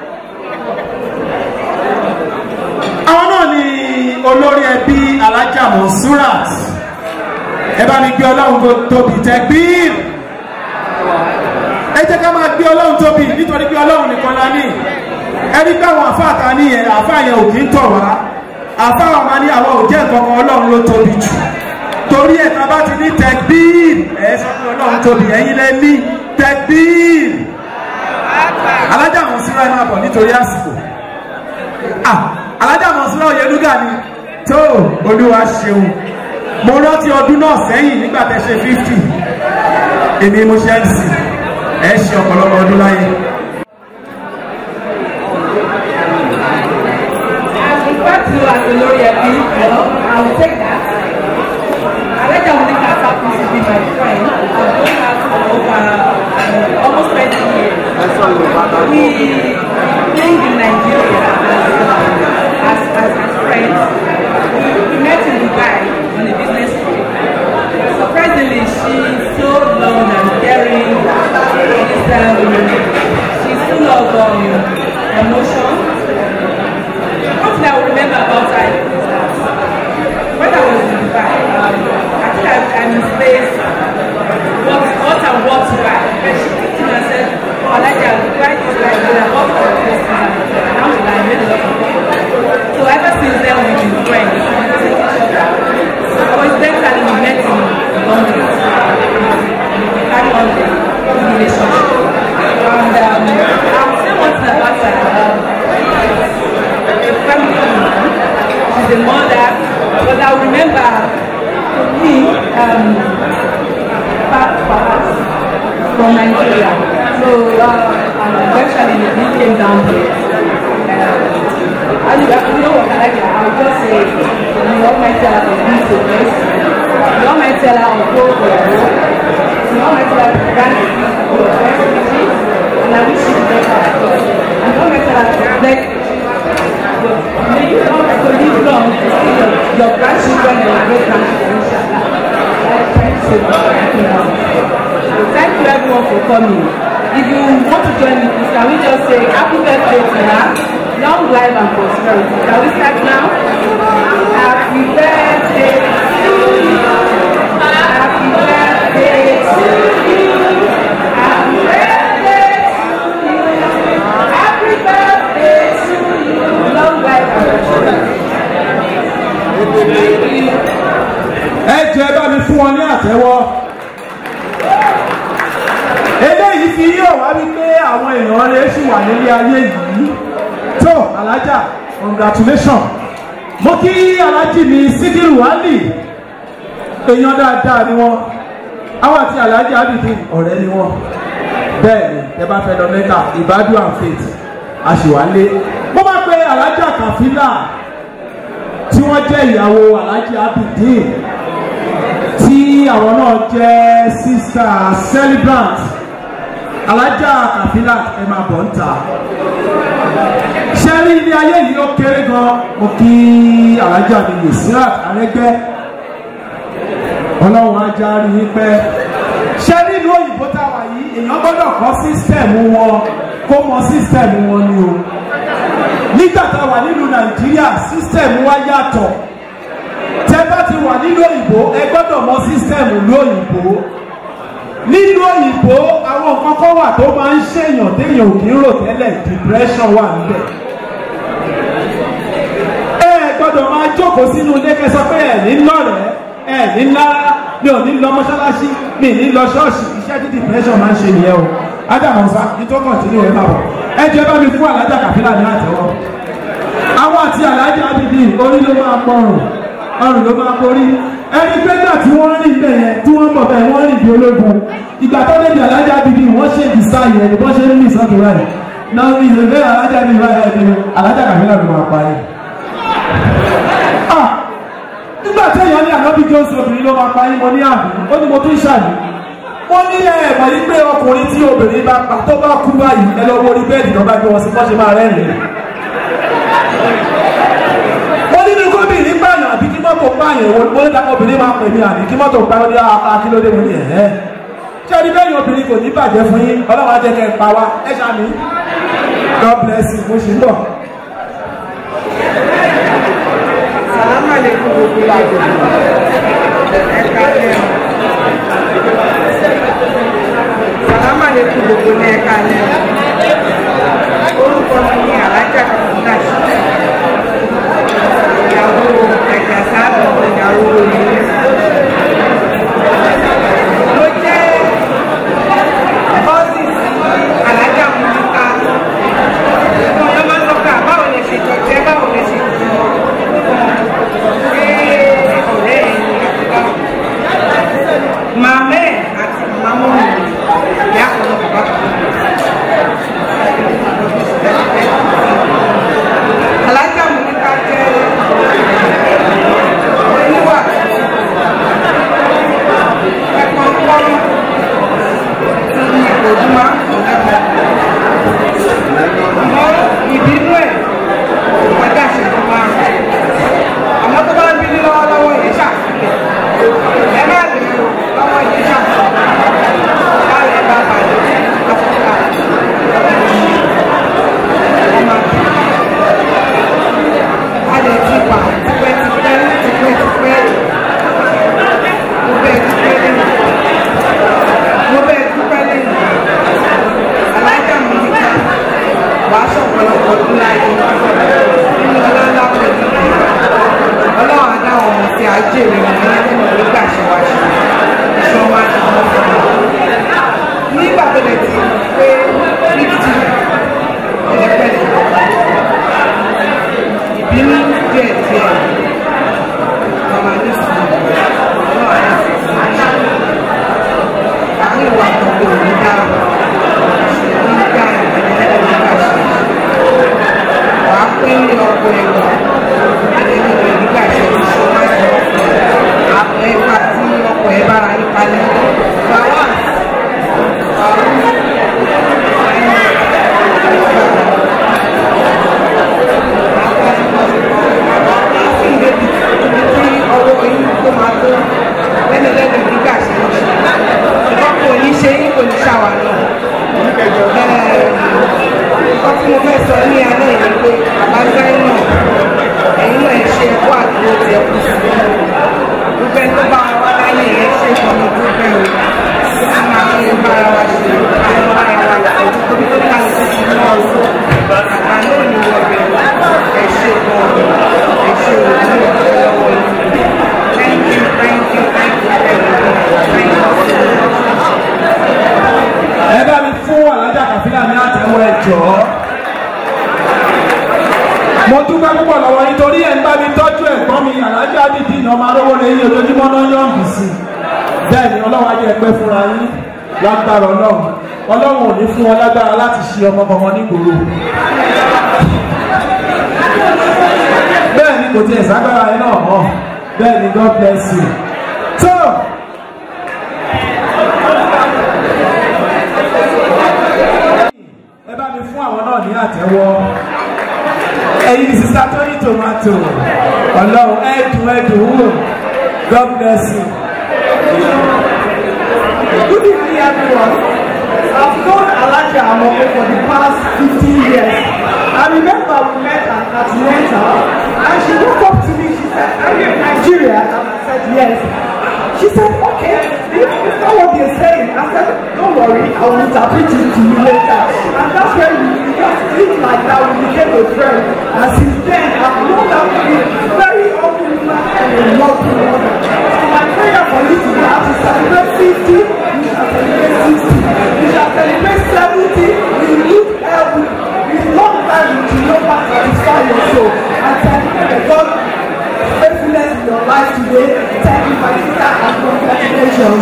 àwọn náà ni olórí ẹbí alájà monsurat ẹ bá mi gbé ọlọ́run tóbi tẹ́gbíìr ẹ jẹ́ ká máa gbé ọlọ́run tóbi nítorí pé ọlọ́run nìkan la ní ẹni pé àwọn àfáà ta ní yẹn àfáà yẹn ò kí ń tọ̀ wá àfáà wa máa ní àwọn ò jẹ́ nǹkan kan ọlọ́run ló tóbi jù torí ẹ̀ tá a bá ti ní tẹ́gbíìr ẹ sọ pé ọlọ́run tóbi ẹ̀yin lẹ ní tẹ́gbíìr alájà mọ̀síra ẹ máa bọ̀ nítorí àsìkò alájà mọ̀síra òyìnbó ni tó olúwa ṣeun mo rántí ọdún náà sẹ́yìn nígbà tẹ́ ṣe fifty èmi mo ṣe mc ẹ ṣe ọ̀pọ̀lọpọ̀ ọdún láyé. As referred to as the lórí ẹbí, well, I will take that. Aleja Monica happens to be my friend. I've known her for over uh, almost 20 years. We lived in Nigeria as, as, as friends. We, we met in Dubai on a business trip. Surprisingly, she's so loving and caring. She's, um, she's full of um, emotion. One thing I will remember about her is that when I was in Dubai, um, I think I, I'm in space, what, what and what to buy. And she picked me and said, oh, like I will buy this like that, and what for this and alhamdulillah, I made a lot of money. So ever since then, we've been friends. We take each other. Coincidentally, we met in London. We carry on the relationship. And um, I'll say one thing about her. Um, a family woman. She's a mother. But I remember for me, um, back perhaps from Nigeria. So uh, and eventually we came down here. Uh, and you you know what I like? I'll just say, the Almighty Allah will be so blessed. The Almighty Allah will go for your work. The Almighty Allah will grant you your best wishes. And I wish you the best of God. And the Almighty Allah will bless you. May you not to live long to see your, your grandchildren and your great grandchildren, inshallah. Thank you so much. Thank you, Mom. So thank you everyone for coming. If you want to join me, please, can we just say happy birthday to her, long life and prosperity. Can we start now? Happy birthday to you. Happy birthday to you. Happy birthday to you. Happy birthday to you. Long life and prosperity. Thank you. ẹ jẹ́ bá mi fún wọn ní àtẹ́wọ́. eléyìí fi yóò wá wípé àwọn èèyàn rẹ̀ ṣì wà nílé ayé yìí. tó alájà congratulation. mo kí alájì mi síkírù wálì èèyàn dáadáa ni wọ́n àwọn àti alájì ábìdí ọ̀rẹ́ ni wọ́n bẹ́ẹ̀ ni ẹ bá fẹ́ lọ mẹ́ta ìbádùn and faith àṣìwálé. mo máa pe alájà kàfílà tí wọ́n jẹ́ ìyàwó alájì abidin tí àwọn náà jẹ́ sísà celebrant alájà kàfílà ẹ máa bọ̀ ń ta ṣe rí ilé ayé yìí ó kéré gan mo kí alájà mi lè sí àrẹ́gbẹ́ ọlọ́run ajá rí i pẹ́ ṣe rí ìlú òyìnbó táwa yìí èèyàn gbọ́dọ̀ kọ́ sísítẹ̀mù wọn kó mọ sísítẹ̀mù wọn ni o nígbà táwa nílùú nàìjíríà sísítẹ̀mù wa yàtọ̀ tẹ bá ti wà nílùú òyìnbó ẹ gbọ́dọ̀ mọ sísítẹ̀mù lóyìnbó nínú òyìnbó àwọn nǹkan kan wà tó máa ń ṣèyàn téèyàn ò kí ń rò tẹ́lẹ̀ depression wà níbẹ̀. ẹ gbọ́dọ̀ máa jókòó sínú ilé kẹsọ pé ẹ ní lọ́rẹ̀ẹ́ ẹ ní lára mi ò ní lọ mọ́ṣáláṣí mi ní lọ ṣọ́ọ̀ṣì iṣẹ́ tí depression máa ń ṣe nìyẹn o ádámù ọ̀sá nítorí kọ̀ǹtínú ẹ̀ máa bọ̀ ẹ jẹ́ bá mi fún alájà kàfílà ní àtẹ́wọ́ àwọn àti alájà abidi orí ló máa pọrùn ọrùn ló máa borí ẹni pé náà tí wọ́n rìn bẹ́ẹ̀ yẹn tí wọ́n bọ̀ bẹ́ẹ̀ wọ́n rìn bí ológun ìgbà tó débi alájà bíbí wọ́n ṣe ìdísá yẹn ni wọ́n ṣe ń mí sọ́tún rẹ̀ náà ní ìrẹ̀lẹ̀ alájà bíbí báyìí ẹni alájà kàmílà ló máa pa yẹn. nígbà tí èèyàn ní ànábì jọ́sìn obìnrin ló máa pa yín mo ní àbí ó ní mo tún ṣàlù wọ́n ní ẹ̀ẹ̀mọ̀ yìí pé ọkùnrin tí obìnrin bá pa tó bá kú báyìí ẹ lọ wo orí bẹ́ẹ̀dì náà bá gbé wọn sí bọ́n ṣe máa rẹ́rìn-ín wọ́n nínú gómìnir pààyàn àbí kí mọ́tò pààyàn ìwọ̀n mo ní dákọ̀ obìnrin máa pè mí àbí kí mọ́tò pààyàn ní akílódé mo ní ẹ̀ẹ́ ṣé ẹni bẹ́ẹ̀ obìnrin kò ní bàjẹ́ fún yín ọlọ́run á jẹ́ kẹ́ ẹ pa wá ẹ ṣàmì god bless you mo ṣì ń bọ̀. Salamu alaikum gbogbo ìlàjò. Ẹ̀ka lẹ́nu. Salamu alaikum gbogbo ní ẹ̀ka lẹ́nu. Orúkọ mi ni Alájà Kàmúdà sí. Ìyàwó ẹ̀jà sáàbù ìyàwó olùyẹ. Mo jẹ́ ọ́fíìsì Alájà Múlíkà. Ìgbọ̀n ló máa ń lọ́kà báwo lè ṣe jọ̀jẹ́ báwo lè ṣe jọ̀jẹ́ màmá ẹ̀ àti màmá mi ìyá kan náà bàbá kan alájà mi ní ká jẹ́ oníwà ẹ̀kọ́ pọ́n ti ìbòjúmọ́ àmọ́ ìbínú ẹ̀ ọjà ìṣẹ́jú márùn-ún àmọ́ tó bá ń bí ní lọ́wọ́lọ́wọ́ yẹn ṣàfihàn ẹ má lè lọ́wọ́ yẹn ṣàfihàn láàrin bá balẹ̀ áfíríkà ọmọ a lè ti pa tipẹ́ tipẹ́ tipẹ́ tipẹ́ mo bẹ́ẹ̀ tipẹ́ lẹ́yìn mo bẹ́ẹ̀ tipẹ́ lẹ́yìn alájà mi nìkan wàá sọ̀pọ̀lọpọ̀ ọdún láyé nínú ọlọ́lá pẹ̀lú ọlọ́run á dáwọn ọmọ tí a jèrè wọn ní ẹni wọn nígbà ṣe wá ṣe ṣọ wá ní wọn fún wọn. nígbà tó lè ti pé fífítì ẹ̀ẹ́dẹ́gbẹ̀rẹ̀ ìbínú díẹ̀ díẹ̀ ọmọ ní sùúrù ọlọ́run á sì sí àárín ìwà àtọ̀gbọ̀ òní dáhùn ṣùgbọ́n nígbà ìgbàlódé nígbà ṣe wàá pín ní ọkọ̀ ẹ̀wọ̀n ẹni rẹ̀ nígbà tí o ṣe máa ń lọ àpò ẹ̀ka tí ọkọ̀ ẹ̀ bára yí kalẹ̀. Bàwá tí ọwọ́ yín tó máa tó lẹ́nu lẹ́nu nígbà tí o ṣe. Ìkọ́ kò ní ṣe yín kò ní ṣàwà náà. Ìkọ́ tí mo fẹ́ sọ ní alẹ́ yìí pé bàbá Zainab ẹ̀yin náà ẹ̀ ṣe ẹ̀kọ́ àdúgbò tí ẹ kù sí. Gbogbo ẹni tó bá wa wá láyé ẹ̀ ṣe ìkànnì gbogbo ẹ̀ o. A máa fi ń bára wa ṣe àwọn bára wa ṣe tóbi tó ká lè fi mọ́ ọ̀rọ̀. Àgbà náà ni wọ́n bẹ̀rẹ̀ ẹ̀ ṣe gan ẹ̀ ṣe òní ọ̀pọ̀ lọ́wọ́ yìí. Thank you, thank you, thank you, thank you, thank you. ẹ bá mi fún alájà kàfílà ní àtẹ́wọ́ ẹ jọ̀ọ́. mo dúpẹ́ púpọ̀ lọ́wọ́ yín torí ẹ̀ ń bá mi tọ́jú ẹ̀gbọ́n mi alájà bíbí iná máa rówó lé yín ojoojúmọ́ náà yọ̀ǹgì sí i. bẹ́ẹ̀ ni ọlọ́run ajẹ́ ẹgbẹ́ fúnra yín lágbára ọlọ́run ọlọ́run ò ní fún wọn lágbára láti ṣe ọmọ kankan nígboro. bẹ́ẹ̀ ni kò tiẹ̀ ságbára yín náà mọ̀ bẹ́ẹ̀ ni God bless you. so mi fún àwọn náà ní àtẹ́wọ́ ẹ̀yin ní sísá tó ní tomato ọlọ́run ẹ̀dùn ẹ̀dùn wò god bless you. Good evening, everyone. I've known Alaja Amoko for the past 15 years. I remember we met at Atlanta, and she woke up to me. She said, Are you in Nigeria? And I said, Yes. She said, Okay, it's not what they're saying. I said, Don't worry, I will interpret it to you later. And that's when we just clicked like that. We became a friend. And since then, I've known her to be a very open woman and a lovely woman. So my prayer for you today is to celebrate 50, you shall celebrate 60, you shall celebrate 70, in good health, with long life, you will not pass satisfy your soul. And thank you for God faithfulness in your life today. Thank you, my sister, and congratulations.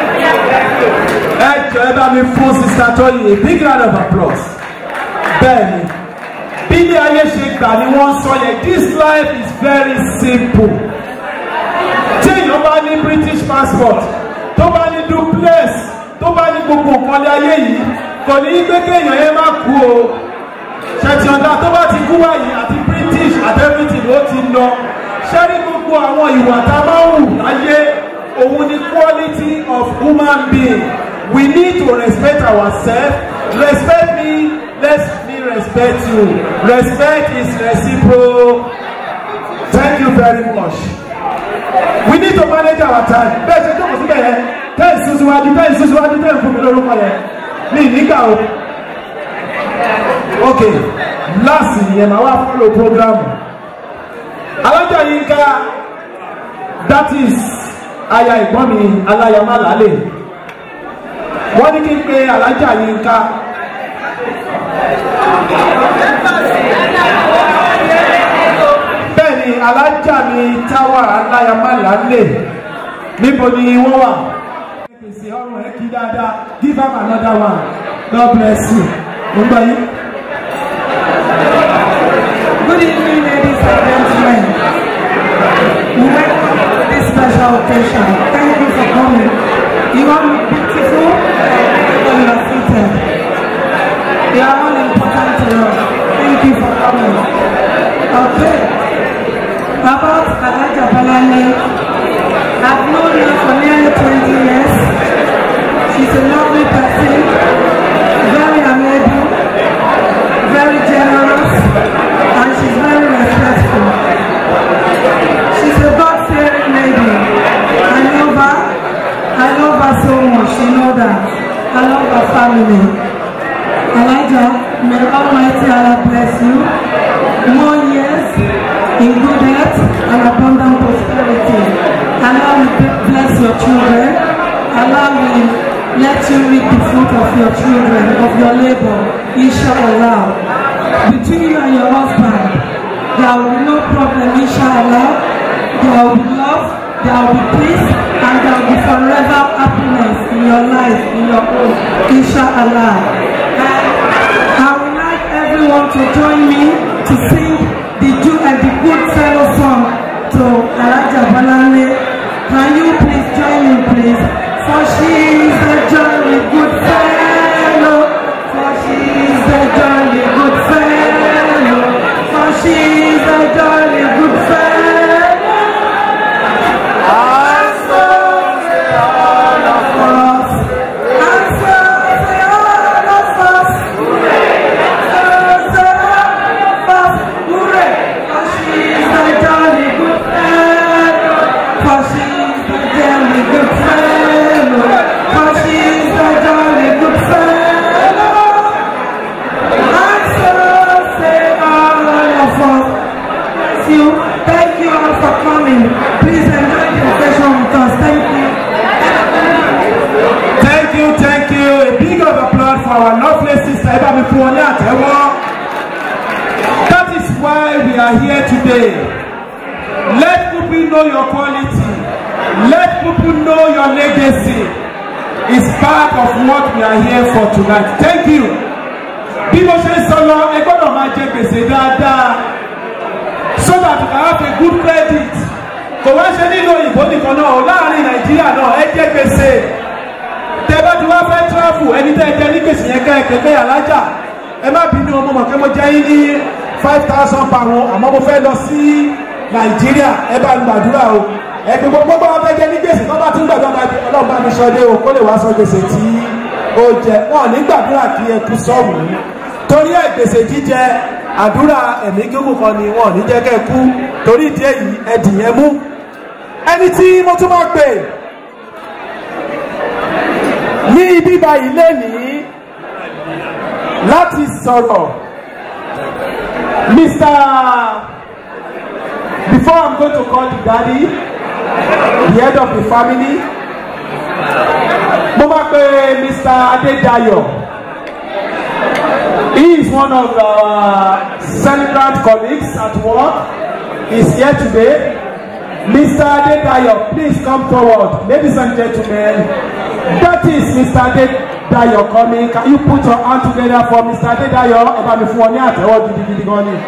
ẹ jọ ẹ bá mi fún sista tóyìn a big round of applause bẹ́ẹ̀ni bí ilé ayé ṣe gbà ni wọ́n sọ yẹn this life is very simple tí èèyàn bá ní british passport tó bá ní duplex tó bá ní gbogbo nǹkan lé ayé yìí kò ní í pé kéèyàn yẹn má kú o ṣètìyànda tó bá ti kú báyìí àti british àti everything ló ti lọ ṣẹ́rí gbogbo àwọn ìwà tá a máa ń wù láyé òun ni quality of human being we need to respect ourselves respect me let me respect you respect is reciprocal thank you very much we need to manage our time bẹ́ẹ̀ ṣe jókòó síbẹ̀ yẹn tẹ́ẹ̀ sún síwájú tẹ́ẹ̀ sún síwájú tẹ́ẹ̀ fún mi lórúkọ yẹn ní ìníkà o ok last yẹn máa wá follow program alájà yín ká that is aya ìgbọ́n mi aláyàmá lálẹ́ wọ́n ní kí n pe alájà yín ká. bẹ́ẹ̀ ni alájà mi táwà aláyàmá lálẹ́ níbo ni wọ́n wà. pèsè ọrùn ẹ kí dáadáa give am another one god bless you. mo ń gbọ́ yín. Good evening, ladies and gentlemen. We welcome you to this special occasion. Thank you for coming. You are beautiful and you are seated. You are all important to us. Thank you for coming. Okay. About Alaja Balale, I've known her for nearly 20 years. She's a lovely person, very amiable, very generous, and she's very respectful. She's a God-fearing lady. I love her. I love her so much. She knows that. I love her family. Elijah, may Almighty Allah bless you. More years in good health and abundant prosperity. Allah will bless your children. Allah will let you reap the fruit of your children, of your labor. Inshallah. Between you and your husband, there will be no problem, inshallah. There will be love, there will be peace, and there will be forever happiness in your life, in your home, inshallah. And I would like everyone to join me to sing the Jew and the good fellow song to Alaja Balale. Can you please join me, please? For she is a jolly good fellow. For she is a jolly good fellow. For she is a jolly good fellow. And so say all of us. And so say all of us. And so say all of us. Hooray! For she is a jolly good fellow. For she is a jolly good fellow. For she is a jolly good fellow. And so say all of us. Bless you. Thank you all for coming. Please enjoy the occasion with us. Thank you. thank you thank you a big of applause for our lovely sister ẹ bá mi fún wọn ní àtẹ́wọ́ that is why we are here today let people know your quality let people know your legacy is part of what we are here for tonight thank you bí mo ṣe ń sọ lọ ẹ gbọ́dọ̀ máa jẹ gbèsè dáadáa so that you can have a good credit kò wá ṣe nínú òyìnbó nìkan náà láàrin nàìjíríà náà ẹ jẹ gbèsè tẹ bá ti wá fẹ́ travel ẹni tẹ́ ẹ jẹ ní gbèsè yẹn ká ẹ kékeré alájà ẹ má bínú ọmọ mọ̀ kí mo jẹ́ yín ní five thousand pound àmọ́ mo fẹ́ lọ sí nàìjíríà ẹ bá mi gbàdúrà o ẹgbẹ́ gbogbo bá wọn fẹ́ jẹ ní gbèsè tó bá tún gbàdúrà bá di ọlọ́run bá mi sọ dé o kó lè wá sọ gbèsè tí ó jẹ wọn ò ní gbàdúrà kí ẹ kú sọ́ọ̀mù torí ẹ gbèsè jíjẹ àdúrà ẹ̀mí gígùn kan ni wọn ò ní jẹ́ kẹ́ kú torí ìdí èyí ẹ dìyẹn mú ẹni tí mo tún máa pè ní ibi báyìí lénìí láti sọ̀rọ̀ mr before i'm going to call the daddy the head of the family mo máa pe mr adedayo he is one of our celebrant colleagues at work he is here today mr adedayo please come forward ladies and gentlemen that is mr adedayo coming can you put your hand together for mr adedayo ẹ bá mi fún ọ ní àtẹwọ gidigidi gan ni.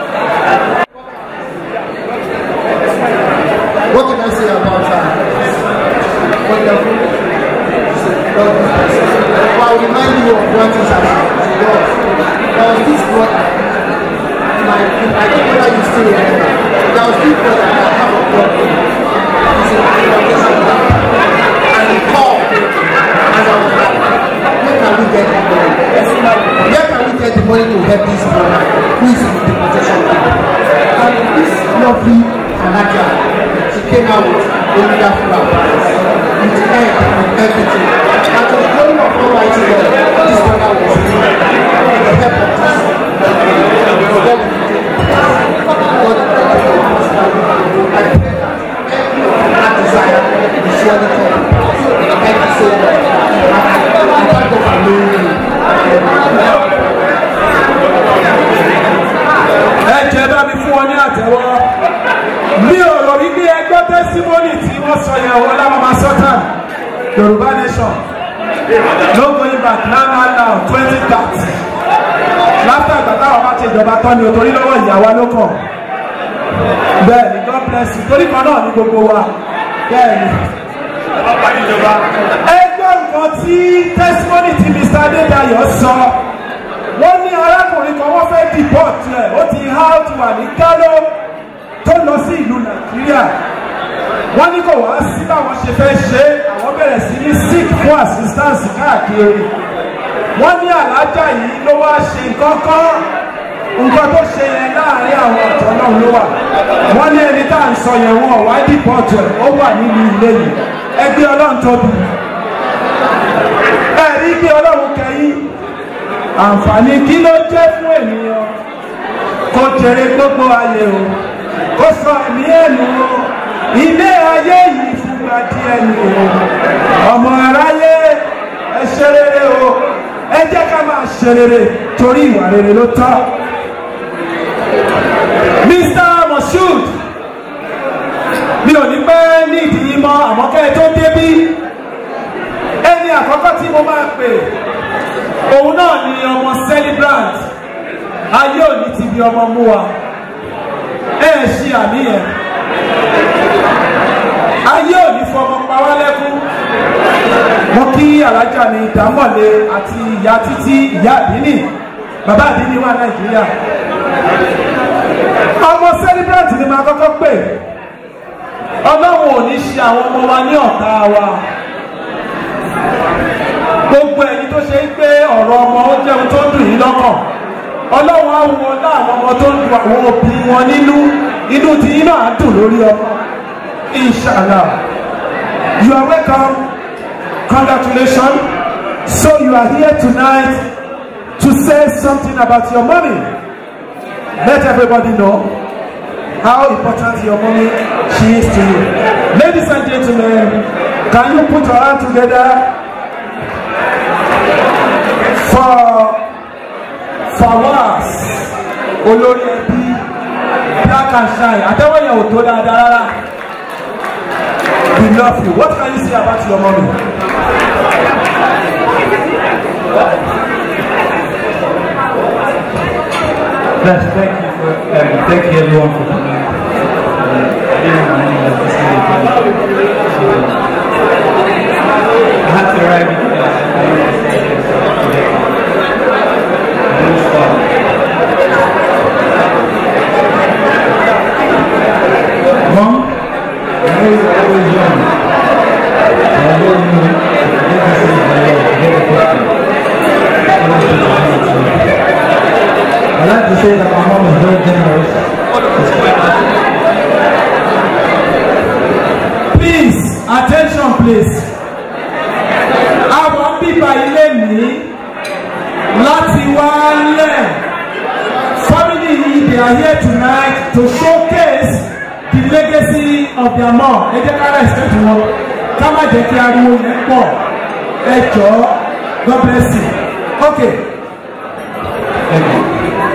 What can I say about her? Wonderful. Love this person. But I'll remind you of one thing that she does. There was this brother, my, I don't know whether you still remember. There was this brother that have a problem. He's in the foundation And he called. And I was like, where can we get the money? Where can we get the money to help this brother who is in the deportation camp? And this lovely Alaja, she came out with a wonderful advice, with egg and everything. And to the glory of Almighty God, this brother was healed with the help of this. God will do it. God will do it. I pray that every of that desire will surely come to pass. Thank you so much. And thank God for knowing you. ẹ jẹ́ bá mi fún wọn ní àtẹ̀wọ́ mi ò rò wípé ẹgbẹ́ tẹ́símọ́nì tí wọ́n sọ yẹn wọ́n láwọn máa sọ́tàn yorùbá nation no going back now now now twenty thirty láfíà ìgbà táwọn bá ti ìjọba tán ni o torí lọ́wọ́ ìyàwó ló kàn bẹ́ẹ̀ ni god bless you torí kan náà ní gbogbo wa bẹ́ẹ̀ ni. ẹgbẹ́ nǹkan tí tẹ́símọ́nì tí mr adédayọ̀ sọ wọ́n ní arákùnrin kan wọ́n fẹ́ deport rẹ̀ ó ti há ó ti wà ní kánò tó lọ sí ìlú nàìjíríà wọ́n ní kò wá sí báwọn ṣe fẹ́ ṣe àwọn bẹ̀rẹ̀ sí ní sick fún assistance káàkiri wọ́n ní àlájá yìí ló wá ṣe nǹkan kan nǹkan tó ṣe yẹn láàrin àwọn ọ̀tọ̀ náà ló wà wọ́n ní ẹni tá à ń sọ yẹn wọn wá deport rẹ̀ ó wà nínú ilé yìí ẹgbẹ́ ọlọ́run tóbi ẹ̀rí gbé ọlọ́run kẹyìn àǹfààní kí ló jẹ́ fún ènìyàn kó jèrè gbogbo ayé o kó sọ ẹ̀mí ẹ̀nu o ilé ayé yìí fúnra díẹ̀ ni o ọmọ aráyé ẹ ṣe rere o ẹ jẹ́ ká máa ṣe rere torí ìwà rere ló tọ́ mr moshood mi ò ní pẹ́ ní ìdíyí mọ́ àmọ́ kẹ́ ẹ tó débí ẹni àkọ́kọ́ tí mo máa pè òun náà ni ọmọ celebrant ayé òní ti di ọmọ mú wa ẹ ẹ ṣí àníyàn ayé òní fọmọ pa wá lẹ́kún mo kí alájà mi ìdámọ̀lé àti ìyá títí ìyá àdínì bàbá àdínì wà nàìjíríà ọmọ celebrant ni màá kọ́kọ́ pè ọlọ́run ò ní ṣe àwọn ọmọ wa ní ọ̀tá wa gbogbo ẹni tó ṣe ń pé ọ̀rọ̀ ọmọ ó jẹun tó dùn yín lọ́kàn ọlọ́run á wọ láwọn ọmọ tó ń du àwọn òbí wọn nínú inú tí yín náà á dùn lórí ọmọ inshallah you are welcome congratulations so you are here tonight to say something about your mommy let everybody know how important your mommy she is to you ladies and gentlemen can you put your hand together for Fawaz olórí ẹbí black and shine àtẹwọ́ yẹn ò tó dáadáa rárá we love you what can you say about your mommy. Yes, thank you for um, thank you everyone for coming. Uh, I didn't know my name was this lady, but I had to arrive because I didn't know are here tonight to showcase the legacy of their mom. Ẹ jẹ́ ká respect wọn. Ká má jẹ́ kí ariwo yẹn pọ̀. Ẹ jọ̀ọ́, God bless you. Okay. Thank you.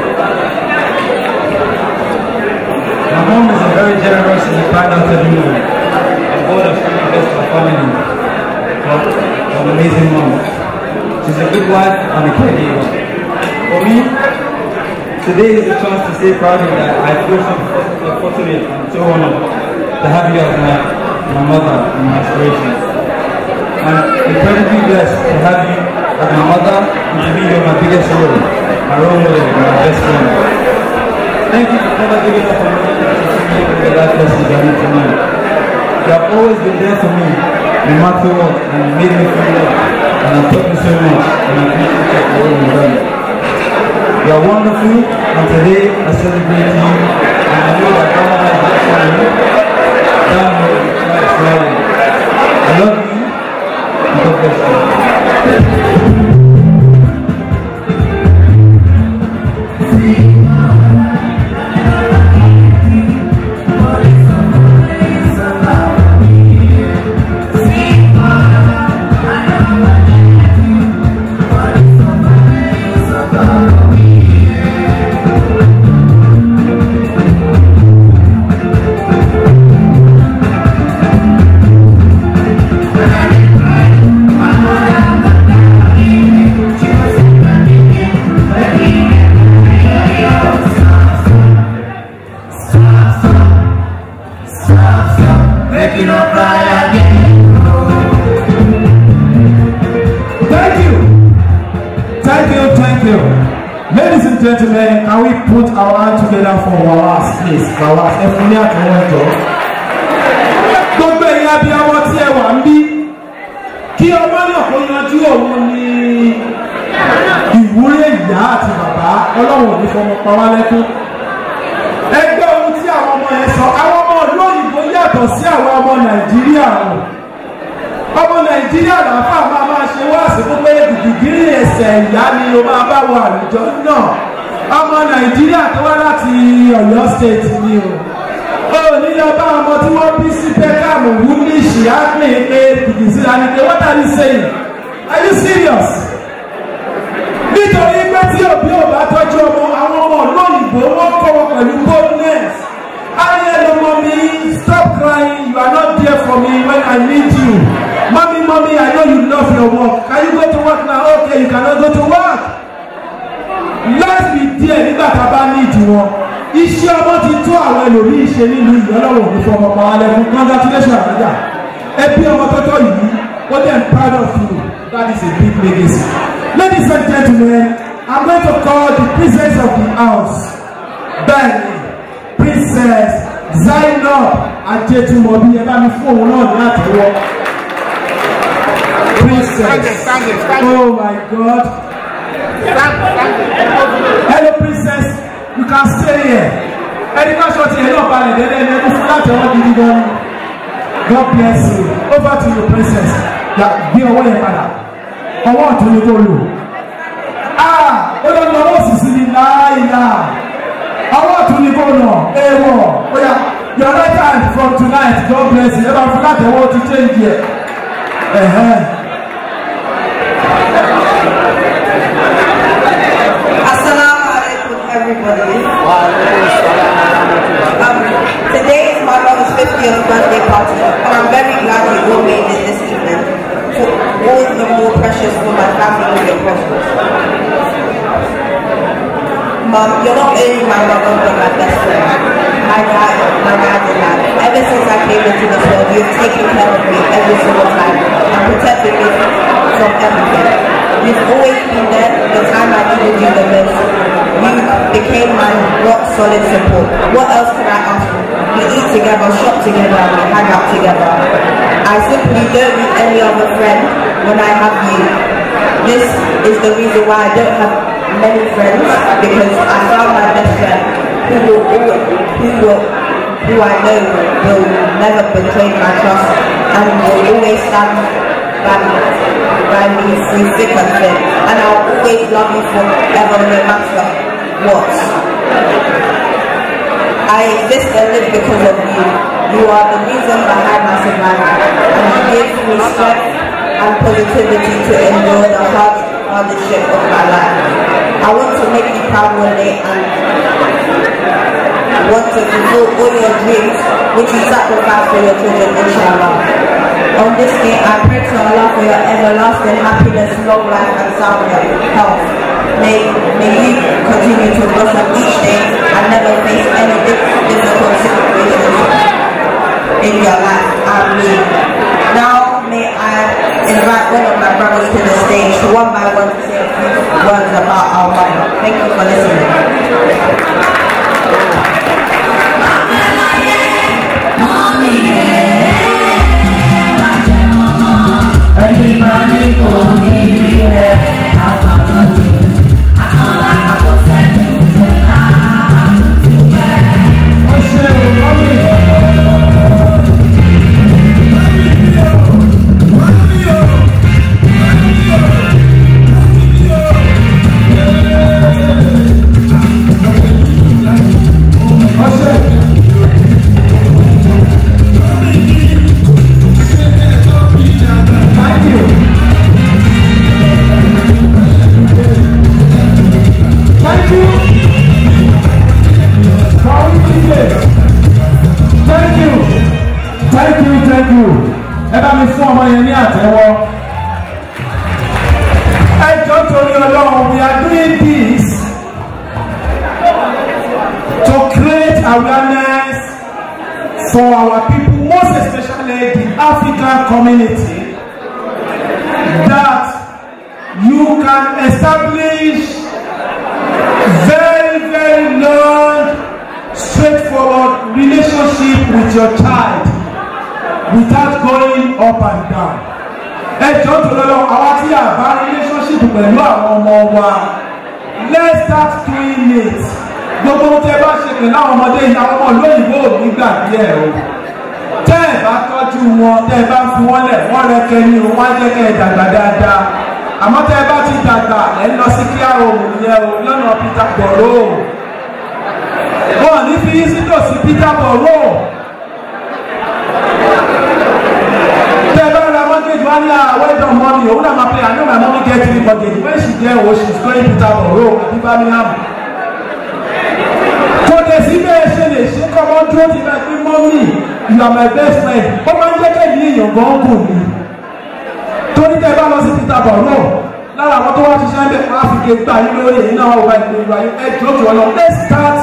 My mom is a very generous and kind-hearted woman. And God has truly blessed my family. But I'm an amazing mom. She's a good wife and a caregiver. For me, today is a chance to say proudly that I feel so fortunate and so honored to have you as my, my mother and my inspiration. I'm incredibly blessed to have you as my mother and to be your my biggest hero, my role model, and my best friend. Thank you for never giving up on me and teaching me the life lessons I need to learn. You have always been there for me, no matter what, and you made me feel loved. And I've taught me so much, and I appreciate the role you've done. You are wonderful, and today I celebrate you, and I know that God has that for you. Down here, tonight, smiling. I love you, and God bless you. Making up cry again. Thank you. Thank you, thank you. Ladies and gentlemen, can we put our hands together for Wawas, please? Wawas, ẹ fún ní àtẹ̀wọ́ jọ. Gbogbo ẹ̀yin abiyamọ tí ẹ wà ń bí. Kí ọmọ náà kó yanjú òun ní ìwúrí ìyá àti bàbá ọlọ́run ò ní fọmọ pa wá lẹ́kún. Ẹgbẹ́ ohun tí àwọn ọmọ yẹn sọ, àwọn ọmọ ìlú òyìnbó yàtọ̀ sí àwọn ọmọ Nàìjíríà o ọmọ nàìjíríà làáfà máa máa ṣe wá àsìkò pé gìgìgìrì ẹsẹ̀ ìyá ni o máa bá wọ àlùjọ náà ọmọ nàìjíríà tó wá láti ọ̀yọ́ state ni o o nílò bá ọmọ tí wọ́n bí sí peckham woolish acme pé gìgìsí la ní pé what are you saying are you serious nítorí pé tí òbí ò bá tọ́jú ọmọ àwọn ọmọ lóyìnbó wọ́n kọ́ wọn pẹ̀lú boldness ayé ló mọ mi stop crying you are not there for me when I need you mommy mommy I know you love your work can you go to work now okay you cannot go to work let's be there nígbà tá a bá need wọn iṣẹ́ ọmọ ti tó àwọn ẹlòmíì ṣe nínú ìyọ́lọ́wọ̀ ní fọmọ pa alẹ́ fún congratulations àdájà ẹbí ọmọ tọ́tọ́ yìí ó dẹ̀ ń proud of you that is a big legacy ladies and gentlemen I'm going to call the princess of the house Benny princess zainab ajetumobi ẹ bá mi fún òun náà ní àtẹ́wọ́ princess oh my god hello princess you can stay here ẹni ká ṣọ́ tiẹ̀ náà balẹ̀ dẹ́dẹ́ ẹni ẹni fún látẹ̀wọ́ gidi gan ni god bless you over to you princess ya gbé ọwọ́ yẹn padà ọwọ́ ọ̀tún ni kò lò ah ó lọ lọ ọwọ́ òsì ní láìláà ọwọ́ ọ̀tún ni kò nà èèwọ̀ oya your right hand from tonight God bless you ẹ bá fún láti ọwọ́ ti change yẹ ẹ̀hẹ́n. Assalamu alaikum, everybody. Um, today is my mother's 50th birthday party, and I'm very glad you all made it this evening. For all the more precious for my family and your prosperous. Mom, you're not only my mother, but my best friend. My dad, my dad and dad. Ever since I came into this world, you've taken care of me every single time and protected me from everything. You've always been there the time I needed you the most. You became my rock solid support. What else can I ask for? We eat together, shop together, and we hang out together. I simply don't need any other friend when I have you. This is the reason why I don't have many friends because I found my best friend who will always, who will, who I know will never betray my trust and will always stand by me, by me through thick and thin. And I'll always love you forever no matter what. I exist and live because of you. You are the reason behind my survival. And you give me strength and positivity to endure the hard hardship of my life. I want to make you proud one day and want to fulfill all your dreams which you sacrifice for your children, inshallah. On this day, I pray to Allah for your everlasting happiness, long life, and sound health. May, may you continue to blossom each day and never face any di- difficult situations in your life. Amen. Now, may I invite one of my brothers to the stage, one by one, to say a few words about our mother. Thank you for listening. Thank you. Kọ̀wé díje. Thank you. Thank you, thank you. Ẹ bá mi fún ọmọ yẹn ní àtẹ́wọ́. Ẹ jọ torí Ọlọ́run, we are doing this to create awareness for our people, most especially the African community, that you can establish very, very long, straightforward relationship with your child without going up and down. Ẹ jọ tó lọ́lọ́ àwa tí a bá relationship pẹ̀lú àwọn ọmọ wa let's start doing it. Gbogbo ohun tẹ bá ṣe pẹ̀lú àwọn ọmọdé yìí àwọn ọmọ lóyìnbó ò ní gbàgbé ẹ̀ o. Tẹ́ ẹ̀ bá tọ́jú wọn tẹ́ ẹ bá fi wọ́n lẹ̀ wọ́n rẹ kẹ́ni o wọ́n á jẹ́ kẹ́ ẹ dàgbà dáadáa. Àmọ́ tẹ́ ẹ bá ti dàgbà ẹ̀ ń lọ sí kíá òun yẹn o lọ́nà Peter Borough wọn ní fi yín sídò sí peter boro tẹ bá ra mortgage wọn ní àwẹdọ money òun náà máa pay i know my mommy get three mortgage when she get o she is going peter boro àbí birmingham kò dé sí bẹ́ẹ̀ ṣe lè ṣe kọ́ mọ́ dúró ti bẹ́ẹ̀ pé mọ́mí you are my best friend ó máa ń jẹ́ kẹ́mi èèyàn gan kù ní torí tẹ bá lọ sí peter boro lára àwọn tó wá ṣiṣẹ́ ń bẹ̀ wọ́n á fi ké gbà yín lórí èyí náà wọ́n wá ìgbéru ayé ẹ̀ jọ́ jù ọ lọ let's start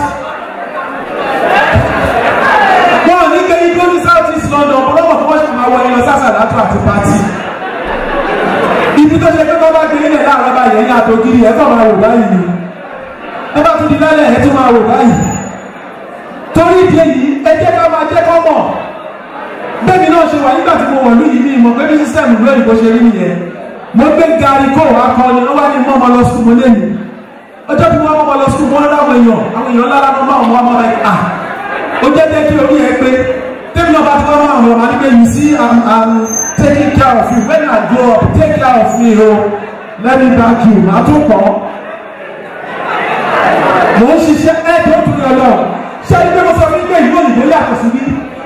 wọn ò ní gbé igbó ní south east london ọlọ́wọ́ fún ọ̀ṣun máa wọ ẹyọ sásà látọ̀ àti pati ibi tó ṣe pé kọ́ bá gbé ilẹ̀ láàárọ̀ báyìí ẹ̀yìn àtògiri ẹ̀ kọ́ máa wò báyìí ni ẹ bá tún di lálẹ́ ẹ̀ tún máa wò báyìí torí ìdí èyí ẹ jẹ́ ká máa jẹ́ kọ́ mọ̀ bẹ́ẹ̀ni náà ṣe wà nígbà tí mo wọ̀ lóyìí ní ìmọ̀ pé bí sísẹ́mù lóyìn bó ṣe rí nìyẹn mo gbé gari kó wàá kọ́ ni wọ́n wá ní mọ́ ọmọ lọ sùkúl mo lé mi ọjọ́ tí wọ́n mọ́ ọmọ lọ sùkúl wọ́n ráwọn èèyàn àwọn èèyàn lára ló máa wọ́n máa rẹ̀ ah ó jẹ́ jẹ́ kí orí ẹ pé tẹ́mi náà bá ti wọ́n máa wọ̀ máa ní pé you see i'm i'm taking care of you when i grow up take care of me o let me back you màá tún pọ̀ mò ń ṣiṣẹ́ ẹ̀ tó tún yọ lọ ṣé ẹni pé mo sọ fún yín pé ìlú òyìnbó yàtọ̀ sí bí.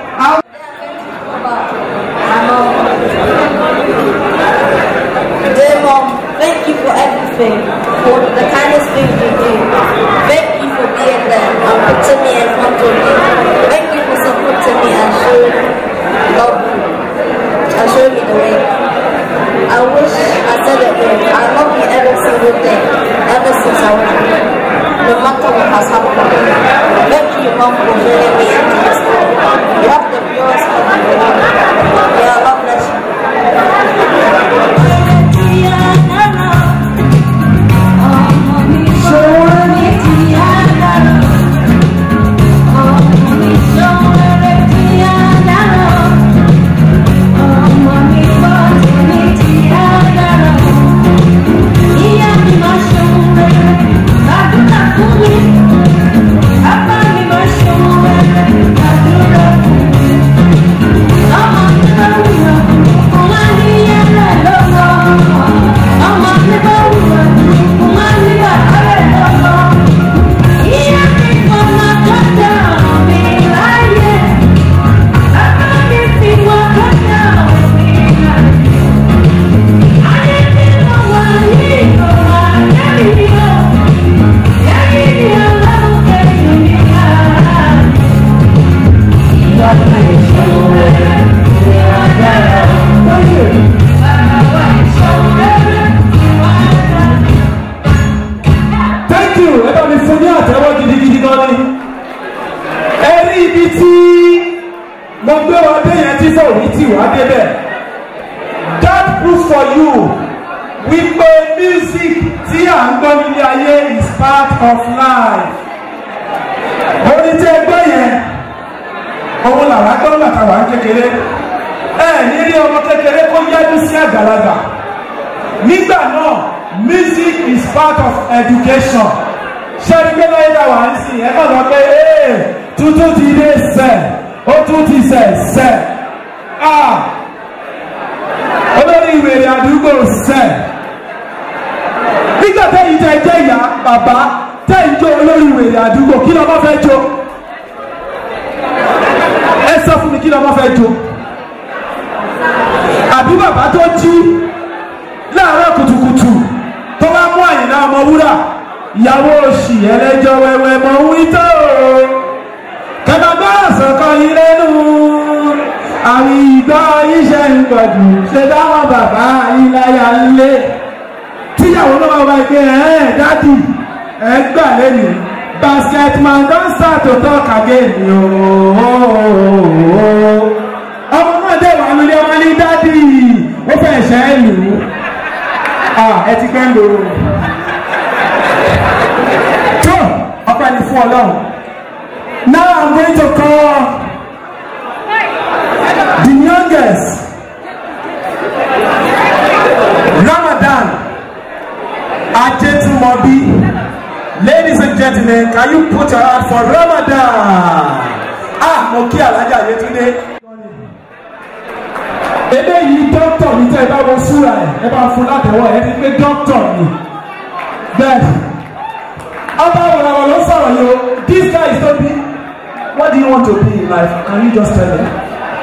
Dear mom, thank you for everything, for the kindest things you do. Thank you for being there and putting me in front of you. Thank you for supporting me and showing love and showing me the way. I wish I said it all. I love you every single day, ever since I was born. No matter what has happened. Thank you, mom, for bringing me into this world. You have the purest love in the world. Yeah, God bless you. Thank you. gan ni ẹ rí ibi tí mo gbé wa dé yẹn tí fòrí tì wá débẹ̀ that proof for you wípé music tí à ń gbọ́ nílé ayé is part of life orin tí ẹ gbọ́ yẹn òun làwọn gbọ́ bàtà wà ń kékeré ẹ ní rí ọmọ kékeré kó yájú sí àgbàlagbà nígbà náà music is part of education ṣé ẹni pé láyé náà wà ń sìn ẹ kàn sọ pé ee tuntun ti dé sẹ ó tún ti sẹ sẹ ah olórí ìwèrè àdúgbò sẹ nígbà tẹ́yìn tẹ́ jẹ́ ìyá bàbá tẹ́yìn jó olórí ìwèrè àdúgbò kí lọ́mọ fẹ́ jó ẹ sọ fún mi kí lọ́mọ fẹ́ jó àbí bàbá tó jí láàárọ̀ kùtùkùtù tó bá mú àyìnlá ọmọ wúrà ìyàwó òsì ẹlẹ́jọ́ wẹ́wẹ́ mọ̀ ń wí tó kẹgbàgbọ́ ọ̀sọ̀kan yìí lẹ́nu àwọn ìgbọ́ iṣẹ́ ń pọ̀jù ṣe dáwọn bàbá iláyà ńlé tíyàwó náà wá pé ẹ̀ dádì ẹ̀ gbà lẹ́nu basketman don start to talk again ooo ọmọ náà dẹ̀ wà lórí ọmọ ní dádì ó fẹ́ ṣẹ́ ẹ̀ lù ú ẹ ti gbẹ́ ń lò ó tó ọpẹ́ ni fún ọlọ́run now i'm going to call the youngest ramadan ajetumobi ladies and gentlemen can you put your hand for ramadan ah mo kí alájà yẹtúndé eléyìí dókítà mi tẹ́ ẹ bá wọ súra ẹ̀ ẹ bá fún látẹ̀wọ́ ẹ ti pé dókítà mi bẹ́ẹ̀ ọba wọ̀lọ̀wọ̀ ló sọ̀rọ̀ yìí o this guy is not be what do you want to be in life can you just tell me.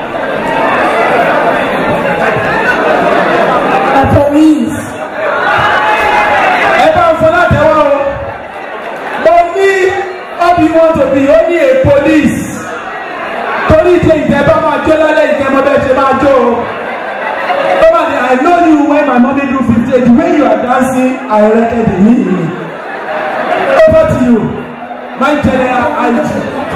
A police. ẹ bá ń fún látẹ̀wọ́ o mo ní what do you want to be ó ní a police torí ìdí ìjẹ́ bá máa jó lálẹ́ ìjẹ́ mo bẹ́ẹ̀ ṣe máa jó o. Nobody, I know you when my mommy do 50 the way you are dancing I recognize me over to you my general IG.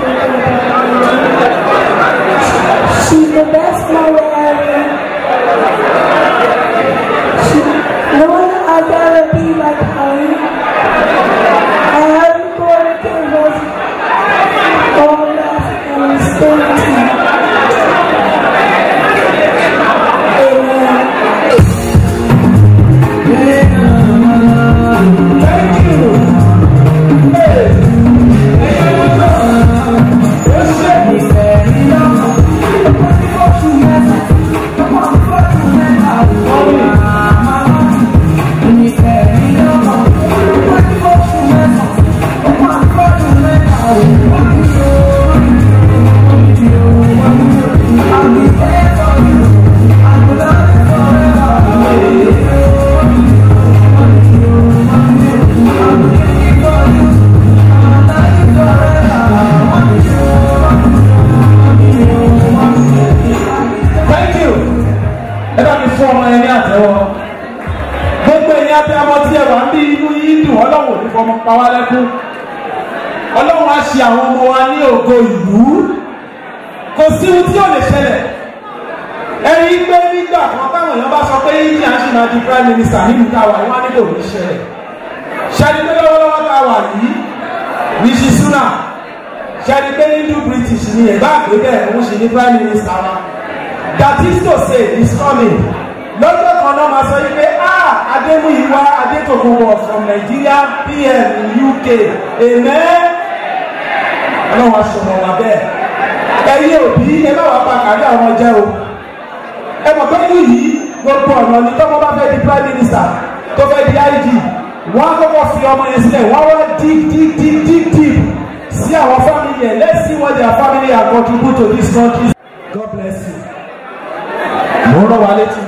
She's the best mother ever. She, no one I'd ever be like her. I haven't got to give us all that and stay Thank you. Ẹ bá mi fún ọmọ yẹn ní àtẹ́wọ́. Gbogbo ẹ̀yin abiyamọ tí ẹ wà ń bí inú yín dùn ọlọ́run ò ní fọmọ pa wá lẹ́kún. Ọlọ́run á ṣe àwọn ọmọ wa ní ògo ìlú. Kò sí ohun tí ò lè ṣẹlẹ̀. Ẹ̀yin pé nígbà kan táwọn èèyàn bá sọ pé India ṣì máa di prime minister nínú táwa ìwọ́n á nílò ní ṣẹlẹ̀. Ṣẹ́ni pé lọ́wọ́lọ́wọ́ tá a wà yìí, Rishi Sunak, ṣẹ́ni pé Hindu British ni ẹ̀gbá àgbébẹ̀ òun ṣì ní prime minister wa that is to say is coming lọ́jọ́ kan náà máa sọ yìí pé ah adémúyíwá adétòkùnbọ̀ from nigeria pm in uk amen ọlọ́run aṣọ̀rọ̀ wà bẹ́ẹ̀ ẹ̀yin òbí ẹ bá wà pa kárí àwọn jẹ́ o ẹ mọ̀ pé ní yìí gbogbo ọ̀nà ni tọ́mọ bá fẹ́ di prime minister tó fẹ́ di ig wọ́n á kọ́kọ́ fi ọmọ yẹn sílẹ̀ wọ́n wá dig dig dig dig deep sí àwọn family yẹn let's see what their family are contribute to this country god bless you mo ń rán wa létí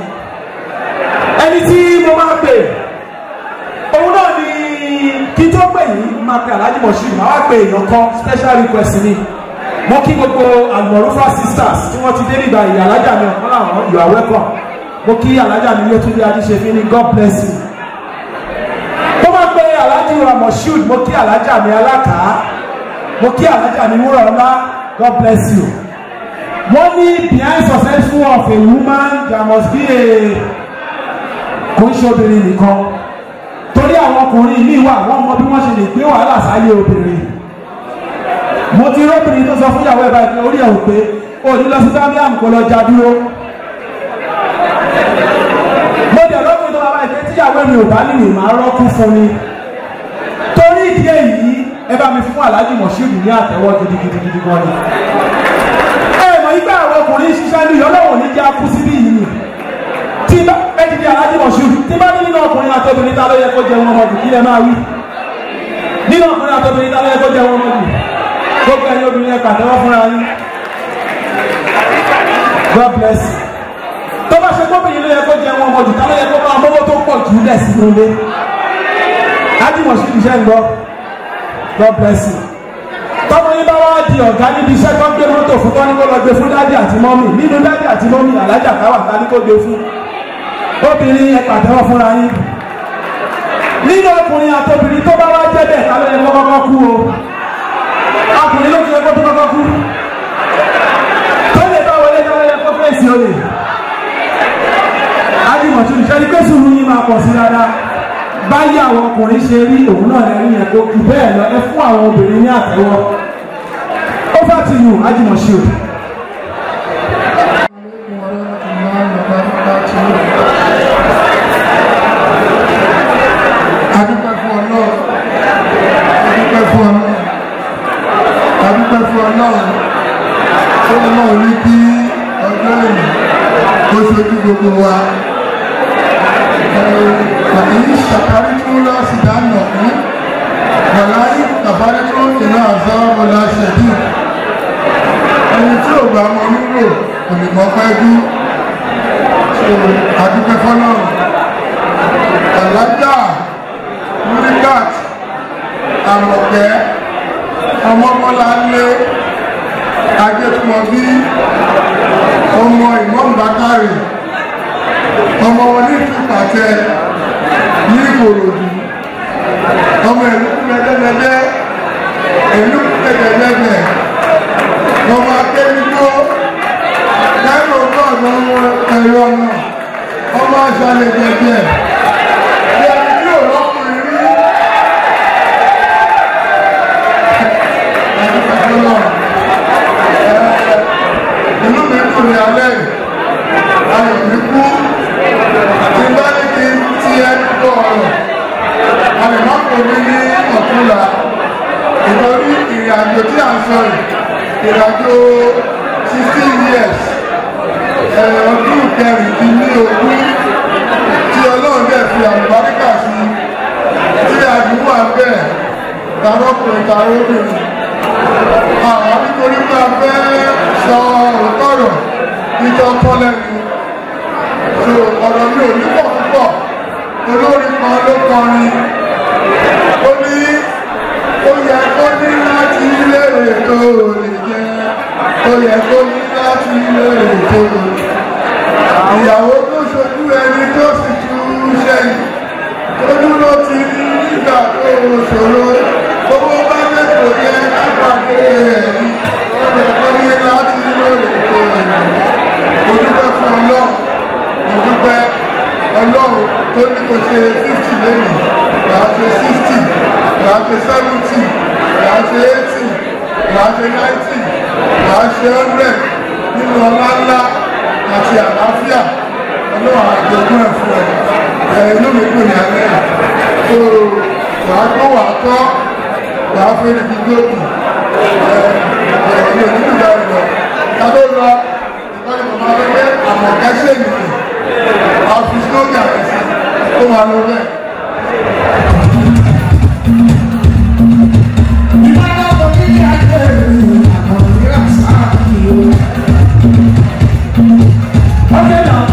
ẹni tí mo máa pè òun náà ni kí tó pè yìí máa pe alhaji moshood máa wá pe èèyàn kan special request ni mo kí gbogbo almorufa sisters tí wọ́n ti dé nígbà yìí alájà mi ọ̀kan làwọn you are welcome mo kí alájà mi yótúndé adíṣefí ní god bless you mo máa pe alhaji wa moshood mo kí alájà mi alákàá mo kí alájà ní wúrọ̀ ọlá god bless you wọ́n ní behind successful of a woman there must be a kò ń ṣe obìnrin nìkan torí àwọn ọkùnrin míì wà wọ́n mọ bí wọ́n ṣe lè gbé wàhálà sáyé obìnrin mo ti róbìnrin tó sọ fún ìyàwó ẹ̀ báyìí pé orí ẹ̀ ò pé o ní lọ sí birmingham kó lọ já dúró mo dẹ̀ lọ́kùnrin tó máa báyìí pé tíyàwó mi ò bá níwèé máa rọ́kú fún mi torí ìdí èyí ẹ bá mi fún aláàjì mọ̀ṣúùdù ní àtẹ́wọ́ gidigidigidi gan ni ẹ mọ̀ nígbà àwọn ọkùnrin ṣiṣẹ́ ní ìyọ́lọ́wọ̀ ní jẹ́ akú síbí yìí ni tí bá ẹ ti di aláàjì mọ̀ṣúùdù tí bá ní nínú ọkùnrin àtọ́bìnrin ta ló yẹ kó jẹun ọmọdù kí lẹ máa wí nínú ọkùnrin àtọ́bìnrin ta ló yẹ kó jẹun ọmọdù gbogbo ẹ̀yin obìnrin ẹ pàtẹ́wọ́ fúnra yín God bless you tó bá ṣe gómìnà ló yẹ kó jẹun ọmọdù ta ló yẹ kó máa mọ́wọ́ tó pọ̀ jù lẹ̀ sínú ilé ájúmọ̀ sí iṣẹ́ ń gbọ́ God bless you tọ́mọ yín bá wá di ọ̀gá níbi iṣẹ́ tó ń gbé mọ́tò fún tọ́ni kó lọ gbé fún dádì àti mọ́mì nínú dádì àti mọ́mì alájà káwà ta ní kó gbé fún obìnrin ẹ pàtẹ́wọ́ fúnra yín nínú ọkùnrin àtobìnrin tó bá wá jẹ́ bẹ́ẹ̀ ta ló yẹ kó kọ́kọ́ kú o ọkùnrin ló ti yẹ kó tó kọ́kọ́ kú tó lè bá wọlé ta ló yẹ kó fèsì olè ájúmọ̀ sí iṣẹ́ ní pé sùúrù yín máa pọ̀ sí dáadáa báyìí àwọn ọkùnrin ṣe rí òun náà lẹ́rí yẹn kó kù bẹ́ẹ̀ lọ ẹ fún àwọn obìnrin ní àtẹ́wọ́ over to you ajimọ̀ ṣe o. adúpẹ́ fún ọlọ́run adúpẹ́ fún ọlọ́run adúpẹ́ fún ọlọ́run tó ọlọ́run ní kí ọjọ́ èyí kó ṣojú gbogbo wa èyí ṣàkárí tó lọ sí dáná fún wàláyé àbárí tó ìlà àzá ọlá ṣẹ̀dí ẹni tí ò bá mọ nílò kò lè mọ pẹ́ dú adúpẹ́ fọlọ́run alájà múrígàt àmọ̀kẹ́ ọmọmọláńlé ajẹ́tùmọ̀bí ọmọ ìmọ̀ǹbákàrè ọmọ wọn ní ìfipàtẹ ní ìkòròdú ọmọ ìlú mẹdẹmẹdẹ ìlú mẹdẹmẹdẹ ọmọ akéwìjọ lẹ́nu ọgọ́rùn ọmọ ẹ̀rọ náà ọmọ aṣálẹ̀ jẹjẹ bí ẹni tí ò lọ́kùnrin rí inú mi dùn ní alẹ́ yìí ayọ̀ mi kú tí bá ní kí n ti ẹni tó ọ̀rọ̀ alẹ́ má kò ní ní ọ̀túnla ìtorí ìrìn àjò tí à ń sọ yìí ìrìn àjò sixteen years ọdún kẹrìndínlógún tí ọlọ́run dẹ̀ fi àlùbáríkà sí tí àdúgbò àbẹ̀ tàbọ̀kùnrin tàbọ̀kùnrin àwọn nítorí pé a fẹ́ sọ òótọ́rọ̀ ìjọ tọ́lẹ́nu so ọ̀rọ̀ mi ò ní pọ̀ púpọ̀ olórin kan ló kọrin ó ní ó yẹ kó ní láti lérè tó lè jẹ ó yẹ kó ní láti lérè tó lè ìyàwó tó ṣojú ẹni tó sì tún sẹ́yìn tó dúró ti ní nígbà tó ṣòro owó bá mẹ́kọ̀ọ́ yẹ lápapọ̀ ẹ̀rí ó yẹ kó ní láti lérè tó lè mo dúpẹ́ fún ọlọ́run mo dúpẹ́ ọlọ́run tó ní kò ṣe fifty lẹ́nu làá ṣe sixty làá ṣe seventy làá ṣe eighty làá ṣe ninety làá ṣe hundred nínú ọlá ńlá àti àlàáfíà ọlọ́run àjogún ẹ̀ fún ẹ ẹ inú mi kù ní alẹ́ tó wàá gbọ́ wàá tọ́ wàá fẹ́ ní gbogbo ẹ ẹ ní onídùúgbà rẹ lọ ká tó lọ ìkọ́ni màmá rẹ pé àmọ̀kẹ́ ṣèlú àfìsí lórí àfìsí ó máa lọ bẹ́ẹ̀. Okay now.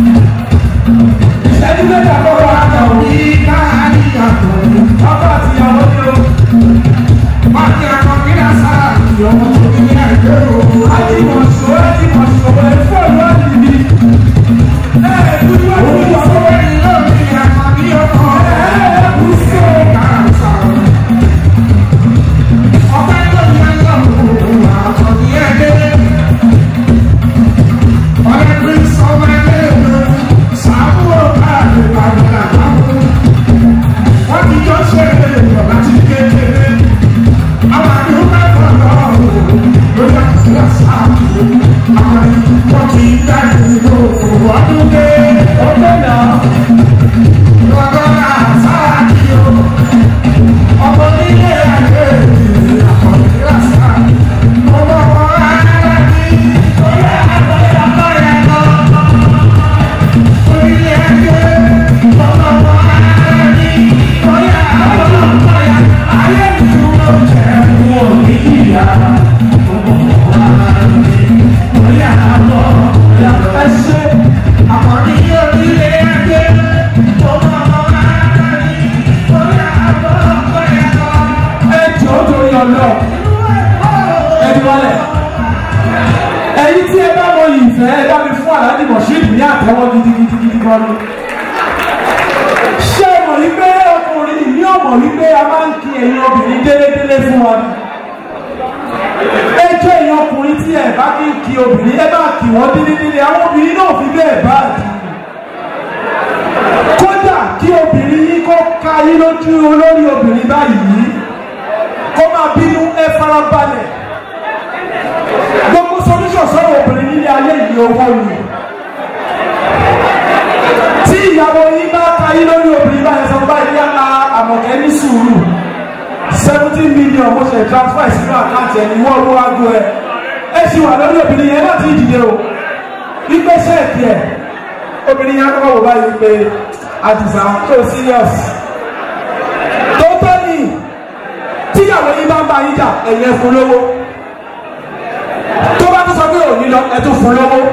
Ìṣẹ́jú mẹ́ta kọ́kọ́ á kàn ó. Ìka àníyàtọ̀. Ọkọ àti ìyàwó ni o. Máàkì àkọ́ kí ni àṣà ìyọ̀wọ́ tó ní ní àìpé o. A ti mọ̀ ṣó, a ti mọ̀ ṣó, ẹ̀ fóònù á ti di. Ẹ ẹ̀ dúdú á ti di ọ̀pọ̀ ẹ̀yìn lórí àmà bí ọkọ̀. Ẹ ẹ̀ kú sí o. Ọ̀pẹ́ lórí ìyá bóyá àbọ̀ bóyá ẹ ṣe àkọ́rí orílẹ̀ ayé tó bá wọn rárá ní bóyá àbọ̀ bóyá àbọ̀. ẹ jọ torí ọlọ ẹ ti wọlé ẹyin tí ẹ bá mọ ìfẹ́ ẹ bá mi fún aláàdì mọ̀ṣíìdì ní àtẹ́wọ́ gidigidigidi gan ni ṣé mọ̀ wípé ọkùnrin ní ọmọ wípé a máa ń kí ẹ̀yin obìnrin délédélé fún wa ni ẹ jẹ́ ẹ̀yin ọkùnrin tí ẹ bá kí ń kí obìnrin ẹ bá kí wọ́n délédélé àwọn obìnrin náà fi bẹ́ẹ̀ bá dì í kódà kí obìnrin yín kó ka yín lójú olórí obìnrin báyìí kó máa bínú ẹ farabalẹ̀ gbogbo solution sọ̀rọ̀ obìnrin nílé ayé yìí owó ni tí ìyàwó yín bá ka yín lórí obìnrin báyìí sọ báyìí yàrá àmọ̀kẹ́ ní sùúrù seventeen million mo ṣe transfer sínú àkáǹtì ẹni wọ́n owó aago ẹ ẹ ṣì wà lórí obìnrin yẹn láti dìde o wípé ṣẹ́ẹ̀kì ẹ̀ obìnrin yẹn kọ́kọ́ wò báyìí pé àdìsá tó serious tó tọ́ ni tíyàwó yín bá ń bá yín jà ẹ̀yẹ fún lówó tó bá tún sọ pé òní lọ ẹ tún fún lówó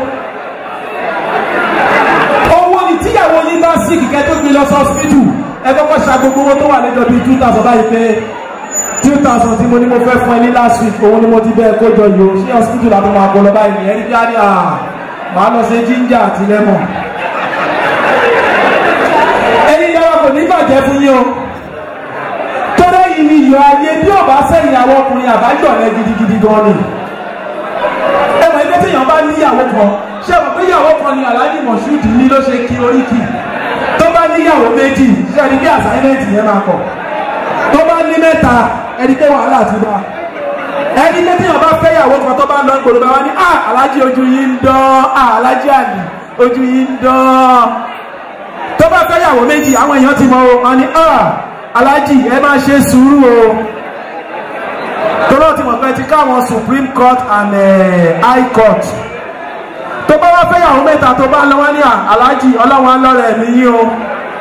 owó ni tíyàwó yín bá sí kíkẹ́ tó gbé lọ sọ hospital ẹ kọ́kọ́ ṣa gbogbo owó tó wà lẹ́jọ́ bíi two thousand báyìí pé two thousand tí mo ní mo fẹ́ fún ẹ ní last week òun ni mo ti bẹ́ẹ̀ kójọ yìí o ṣé hospital àti máa kó lọ báyìí ní ẹni bí a ní à máa lọ sí ginger àti lemon ẹni yàrá kò ní bàjẹ́ fún yín o tọ́lá yìí ni iyọ̀ ayé bí ò bá sẹ́yìn àwọn ọkùnrin àbájọ rẹ gidigidi gan ni ẹ mọ̀ ẹgbẹ́ tí èèyàn bá níyàwó kan ṣé ẹ mọ̀ pé ìyàwó kan ni aláàjì mọ̀ṣúdì ní ló ṣe kí oríkì tó bá níyàwó méjì ṣé ẹni bí àsáyẹ́mẹ̀tì yẹn máa kọ̀ tó bá ní mẹ́ta ẹni pé wàhálà ti bá ẹni pé tí èèyàn bá fẹ́ ìyàwó kan tó bá lọ gbòòrò bá wá ní ah aláàjì ojú yìí ń dán ah aláàjì àlì ojú yìí ń dán tó bá fẹ́ ìyàwó méjì àwọn èèyàn ti mọ o wọn ni ah aláàjì ẹ máa ṣe sùúrù o tọ́lọ́ ti mọ̀ pé ti káwọn supreme court and uh, high court tó bá wá fẹ́yàwó mẹ́ta tó bá lọ́wọ́ ní aláàjì ọlọ́wọ́n lọ́rẹ̀ mi yín o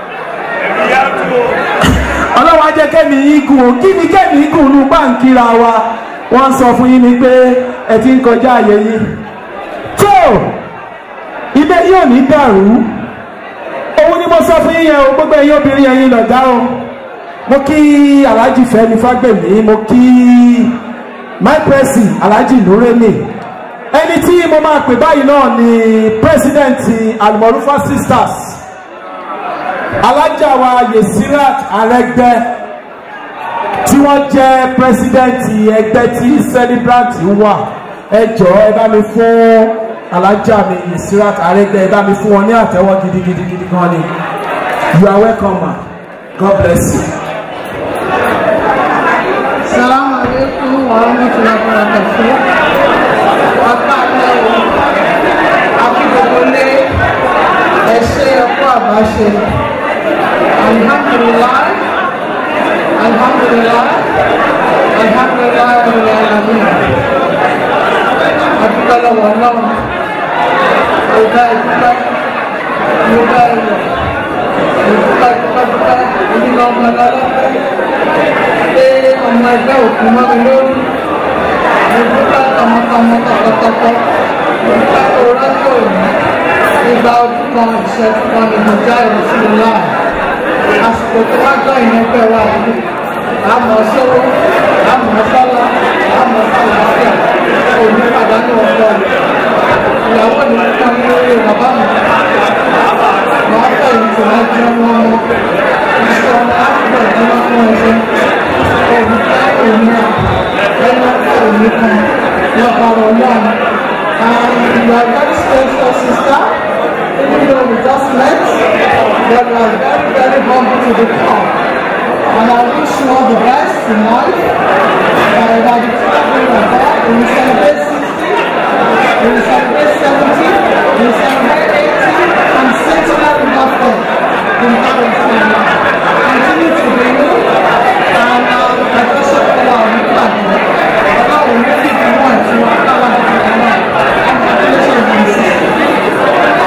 ọlọ́wọ́n á jẹ́ kẹ́mi yín gùn o kí ni kẹ́mi gùn ní báńkìra wa wọ́n sọ fún yín ni pé ẹ ti ń kọjá àyè yín tó ibẹ̀ yóò ní dàrú òun ni mo sọ fún yín yẹn o gbogbo ẹ̀yin obìnrin yẹn yín lọ̀dá o mo kí alhaji fẹmi fagbemi mo kí my presi alhaji nureni ẹni tí mo máa pè báyìí náà ni president almorufa sisters alájà wa yesirat arẹgbẹ tí wọ́n jẹ́ president ẹgbẹ́ tí celebrant wà ẹ jọ ẹ bá mi fún alájà mi yesirat arẹgbẹ ẹ bá mi fún wọn ní àtẹ́wọ́ gidigidi gidi gan ni you are welcome ma god bless you. Salamu alaikum wa rahmatullahi wa barakatuh. Apá àtẹ̀wò akíkòkòlé ẹ̀ṣẹ́ ẹ̀kọ́ àbáṣe. Alhamdulillah, alhamdulillah, alhamdulillah ẹ̀rọ ẹ̀làmí. Adúgbò lọ́wọ́ náà, ọ̀gá ìdúpẹ́, ìdúpẹ́ ẹ̀rọ, ìdúpẹ́ ìdúpẹ́ ìdúpẹ́, ìdúpẹ́ ọmọ ẹ̀lọ́lọ́pẹ́ pé ọmọ ẹgbẹ́ òkú mọ́ mi lórí mo dúpẹ́ tọmọtọmọ tọkọtọkọ mo dúpẹ́ orọ́jò òní ìgbà ọdún kan ìṣẹ́jú kan ní mo já ìrọ̀sílẹ̀ láà àsìkò tó wá gbọ́ ìyẹn pẹ́ wá yìí àmọ́ sówó àmọ́ sọ́lá àmọ́ sálàáfíà òní pàdánù ọ̀pọ̀ ìyàwó mi fún mi lórí bàbá mi máa fẹ́ ìtò ẹjọ́ wọn iṣẹ́ ọmọ àgbẹ̀ tí wọ́n fún ẹsẹ̀ òmìnira òmìnira ẹni ọ̀pọ̀ òmìnira lọ́kọ̀ọ̀rọ̀ náà and you are very special sister even though we just met but you are very very humble to the core and I wish you all the best in life and by the time you are back we will celebrate sixty we will celebrate seventy we will celebrate eighty and centenary birthday in heaven continue to be you and um, I just hope you are with that ọlọ́run ní kí ìlú wọn ti wá káwá ní ìlú wọn congratulations on sixty.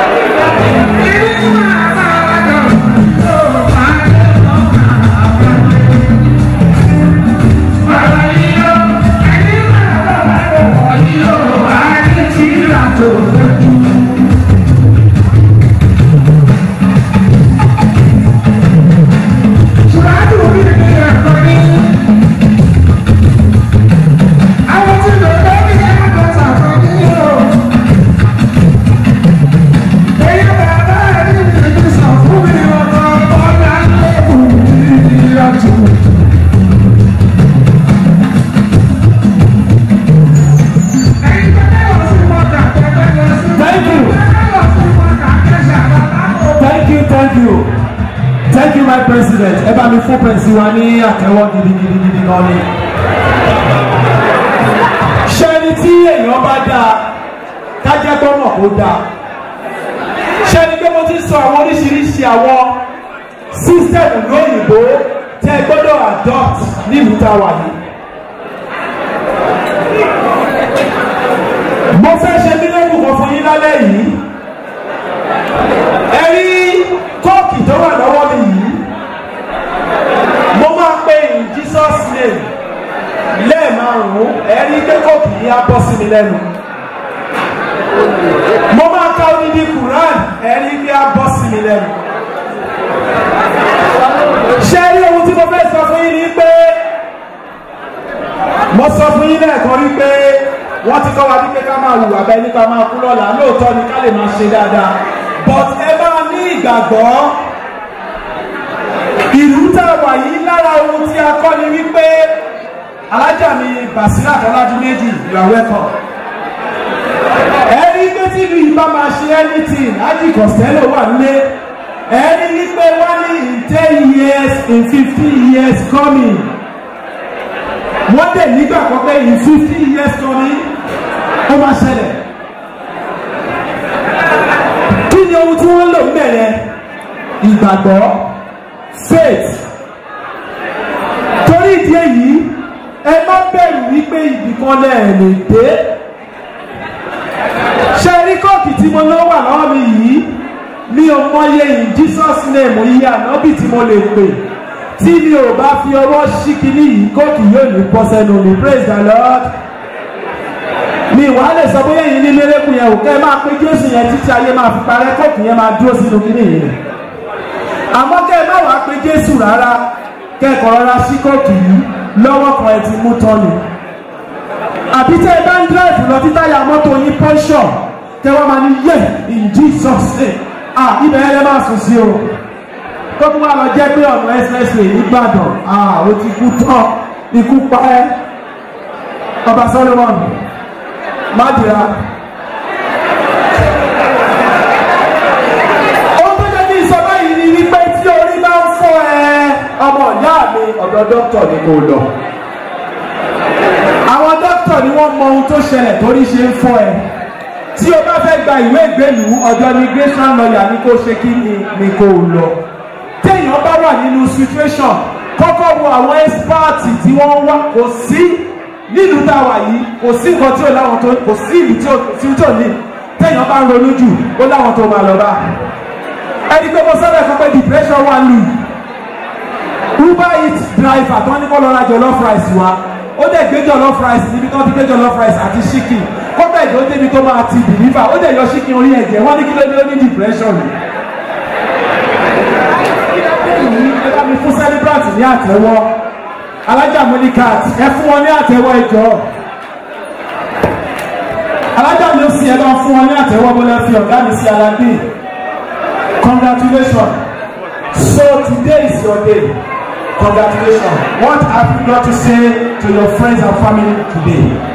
Bye. sí wa ní àtẹ́wọ́ gidigidigidi gan ni. ṣé ẹni tí èèyàn bá dáa kájẹ́ gbọ́mọ̀ kó dáa ṣé ẹni pé mo ti sọ àwọn oríṣiríṣi àwọn sísítẹ̀mù lóyìnbó tẹ́ ẹ gbọ́dọ̀ adopt nílùú tá a wà yìí. mo fẹ́ ṣe mílíọ̀nù kan fún yín lálẹ́ yìí ẹ rí kóòkì tó wà lọ́wọ́ mi yìí mo máa pe in jesus name lẹ́ẹ̀márùn-ún ẹ rí pé kóòkì yìí á bọ́ sí mi lẹ́nu mo máa ka odidi quran ẹ rí pé á bọ́ sí mi lẹ́nu ṣé rí ohun tí mo fẹ́ sọ fún yín ni pé mo sọ fún yín lẹ́ẹ̀kan rí pé wọ́n ti kọ́ wa wípé ká máa hùwà bẹ́ẹ̀ nípa máa kú lọ́la lóòótọ́ ni ká lè máa ṣe dáadáa but ẹ máa ní ìgbàgbọ́ ìlú tá a wà yìí lára ohun tí a kọ́ ni wípé alájà mi Basira Tọ́lájú méjì you are welcome ẹni pé tí ìlú yìí bá máa ṣe anything ájì Costello wà nílé ẹni wípé wọ́n ní in ten years in fifteen years coming wọ́n dẹ̀ nígbàgbọ́ pé in fifteen years coming ó máa ṣẹlẹ̀ kí ni ohun tí wọ́n lò mẹ́rẹ̀ ìgbàgbọ́ faith torí ìdí èyí ẹ má bẹ̀rù wípé ibìkan lẹ̀ lè dé ṣe rí kọ́ọ̀kì tí mo lọ wà lọ́wọ́ mi yìí mi ò mọye in Jesus name iye ànábì tí mo lè pè tí mi ò bá fi ọwọ́ ṣí kinní yìí kóòkì yóò ní bọ́ sẹ́nu mi praise the lord mi wà á lè sọ bóyá yìí ní mérekù yẹn ò kẹ́ ẹ máa pé jésù yẹn títí ayé máa fi parẹ́ kóòkì yẹn máa dúró sínú kinní yìí àmọ́ kẹ́ ẹ má wàá pé jésù rárá kẹ́kọ̀ọ́ rárá sí kóòkì yìí lọ́wọ́ kan ẹ ti mú tọ́nu àbí tẹ́ ẹ bá ń dírẹ́fù lọ títà ya mọ́tò yín pọ́ńṣọ̀ kẹ́ wọ́n máa ní yẹ in jesus name ah ibẹ̀ yẹn lẹ́ máa sùn sí o tó tún wà lọ jẹ́ pé ọ̀nà expressway nìgbàdàn ah o ti kú tán ikú pa ẹ́ ọba solomon májìlá. ohun tó jẹ́ kí n sọ báyìí ni wípé tí orí bá ń fọ́ ẹ ọmọ ìyá mi ọ̀dọ̀ dókítà ni kò lọ. àwọn dókítà ni wọ́n mọ ohun tó ṣẹlẹ̀ torí ṣe ń fọ́ ẹ tí o bá fẹ́ gba ìwé ìgbélú ọ̀dọ̀ immigration lawyer ni kò ṣe kí ni ni kò lọ téèyàn bá wà nínú situation kọ́kọ́ wo àwọn expert tí wọ́n wá kò sí nílùú tá a wà yìí kò sí nǹkan tí ò láwọn tó kò sí ìlú tí ò tí ò ní téèyàn bá ń ronú jù ó láwọn tó máa lọ bá ẹni pé mo sọ́dọ̀ ẹ̀kọ́ pé depression wà lù uber eat driver tó ní kó lọ ra jollof rice wa ó dẹ̀ gbé jollof rice níbi tó ti gbé jollof rice àti chicken kó bẹ́ẹ̀ tó débi tó máa ti deliver ó dẹ̀ yọ chicken orí ẹ̀jẹ̀ wọ́n ní kí ló dé ó ní depression ẹ bá mi fún celebrant ní àtẹ́wọ́ alájà monicat ẹ fún wọn ní àtẹ́wọ́ ìjọ alájà mi ó sì ẹ bá fún wọn ní àtẹ́wọ́ bó lẹ fi ọ̀gá mi sí aládé congratulations so today is your day congratulations what have you got to say to your friends and family today.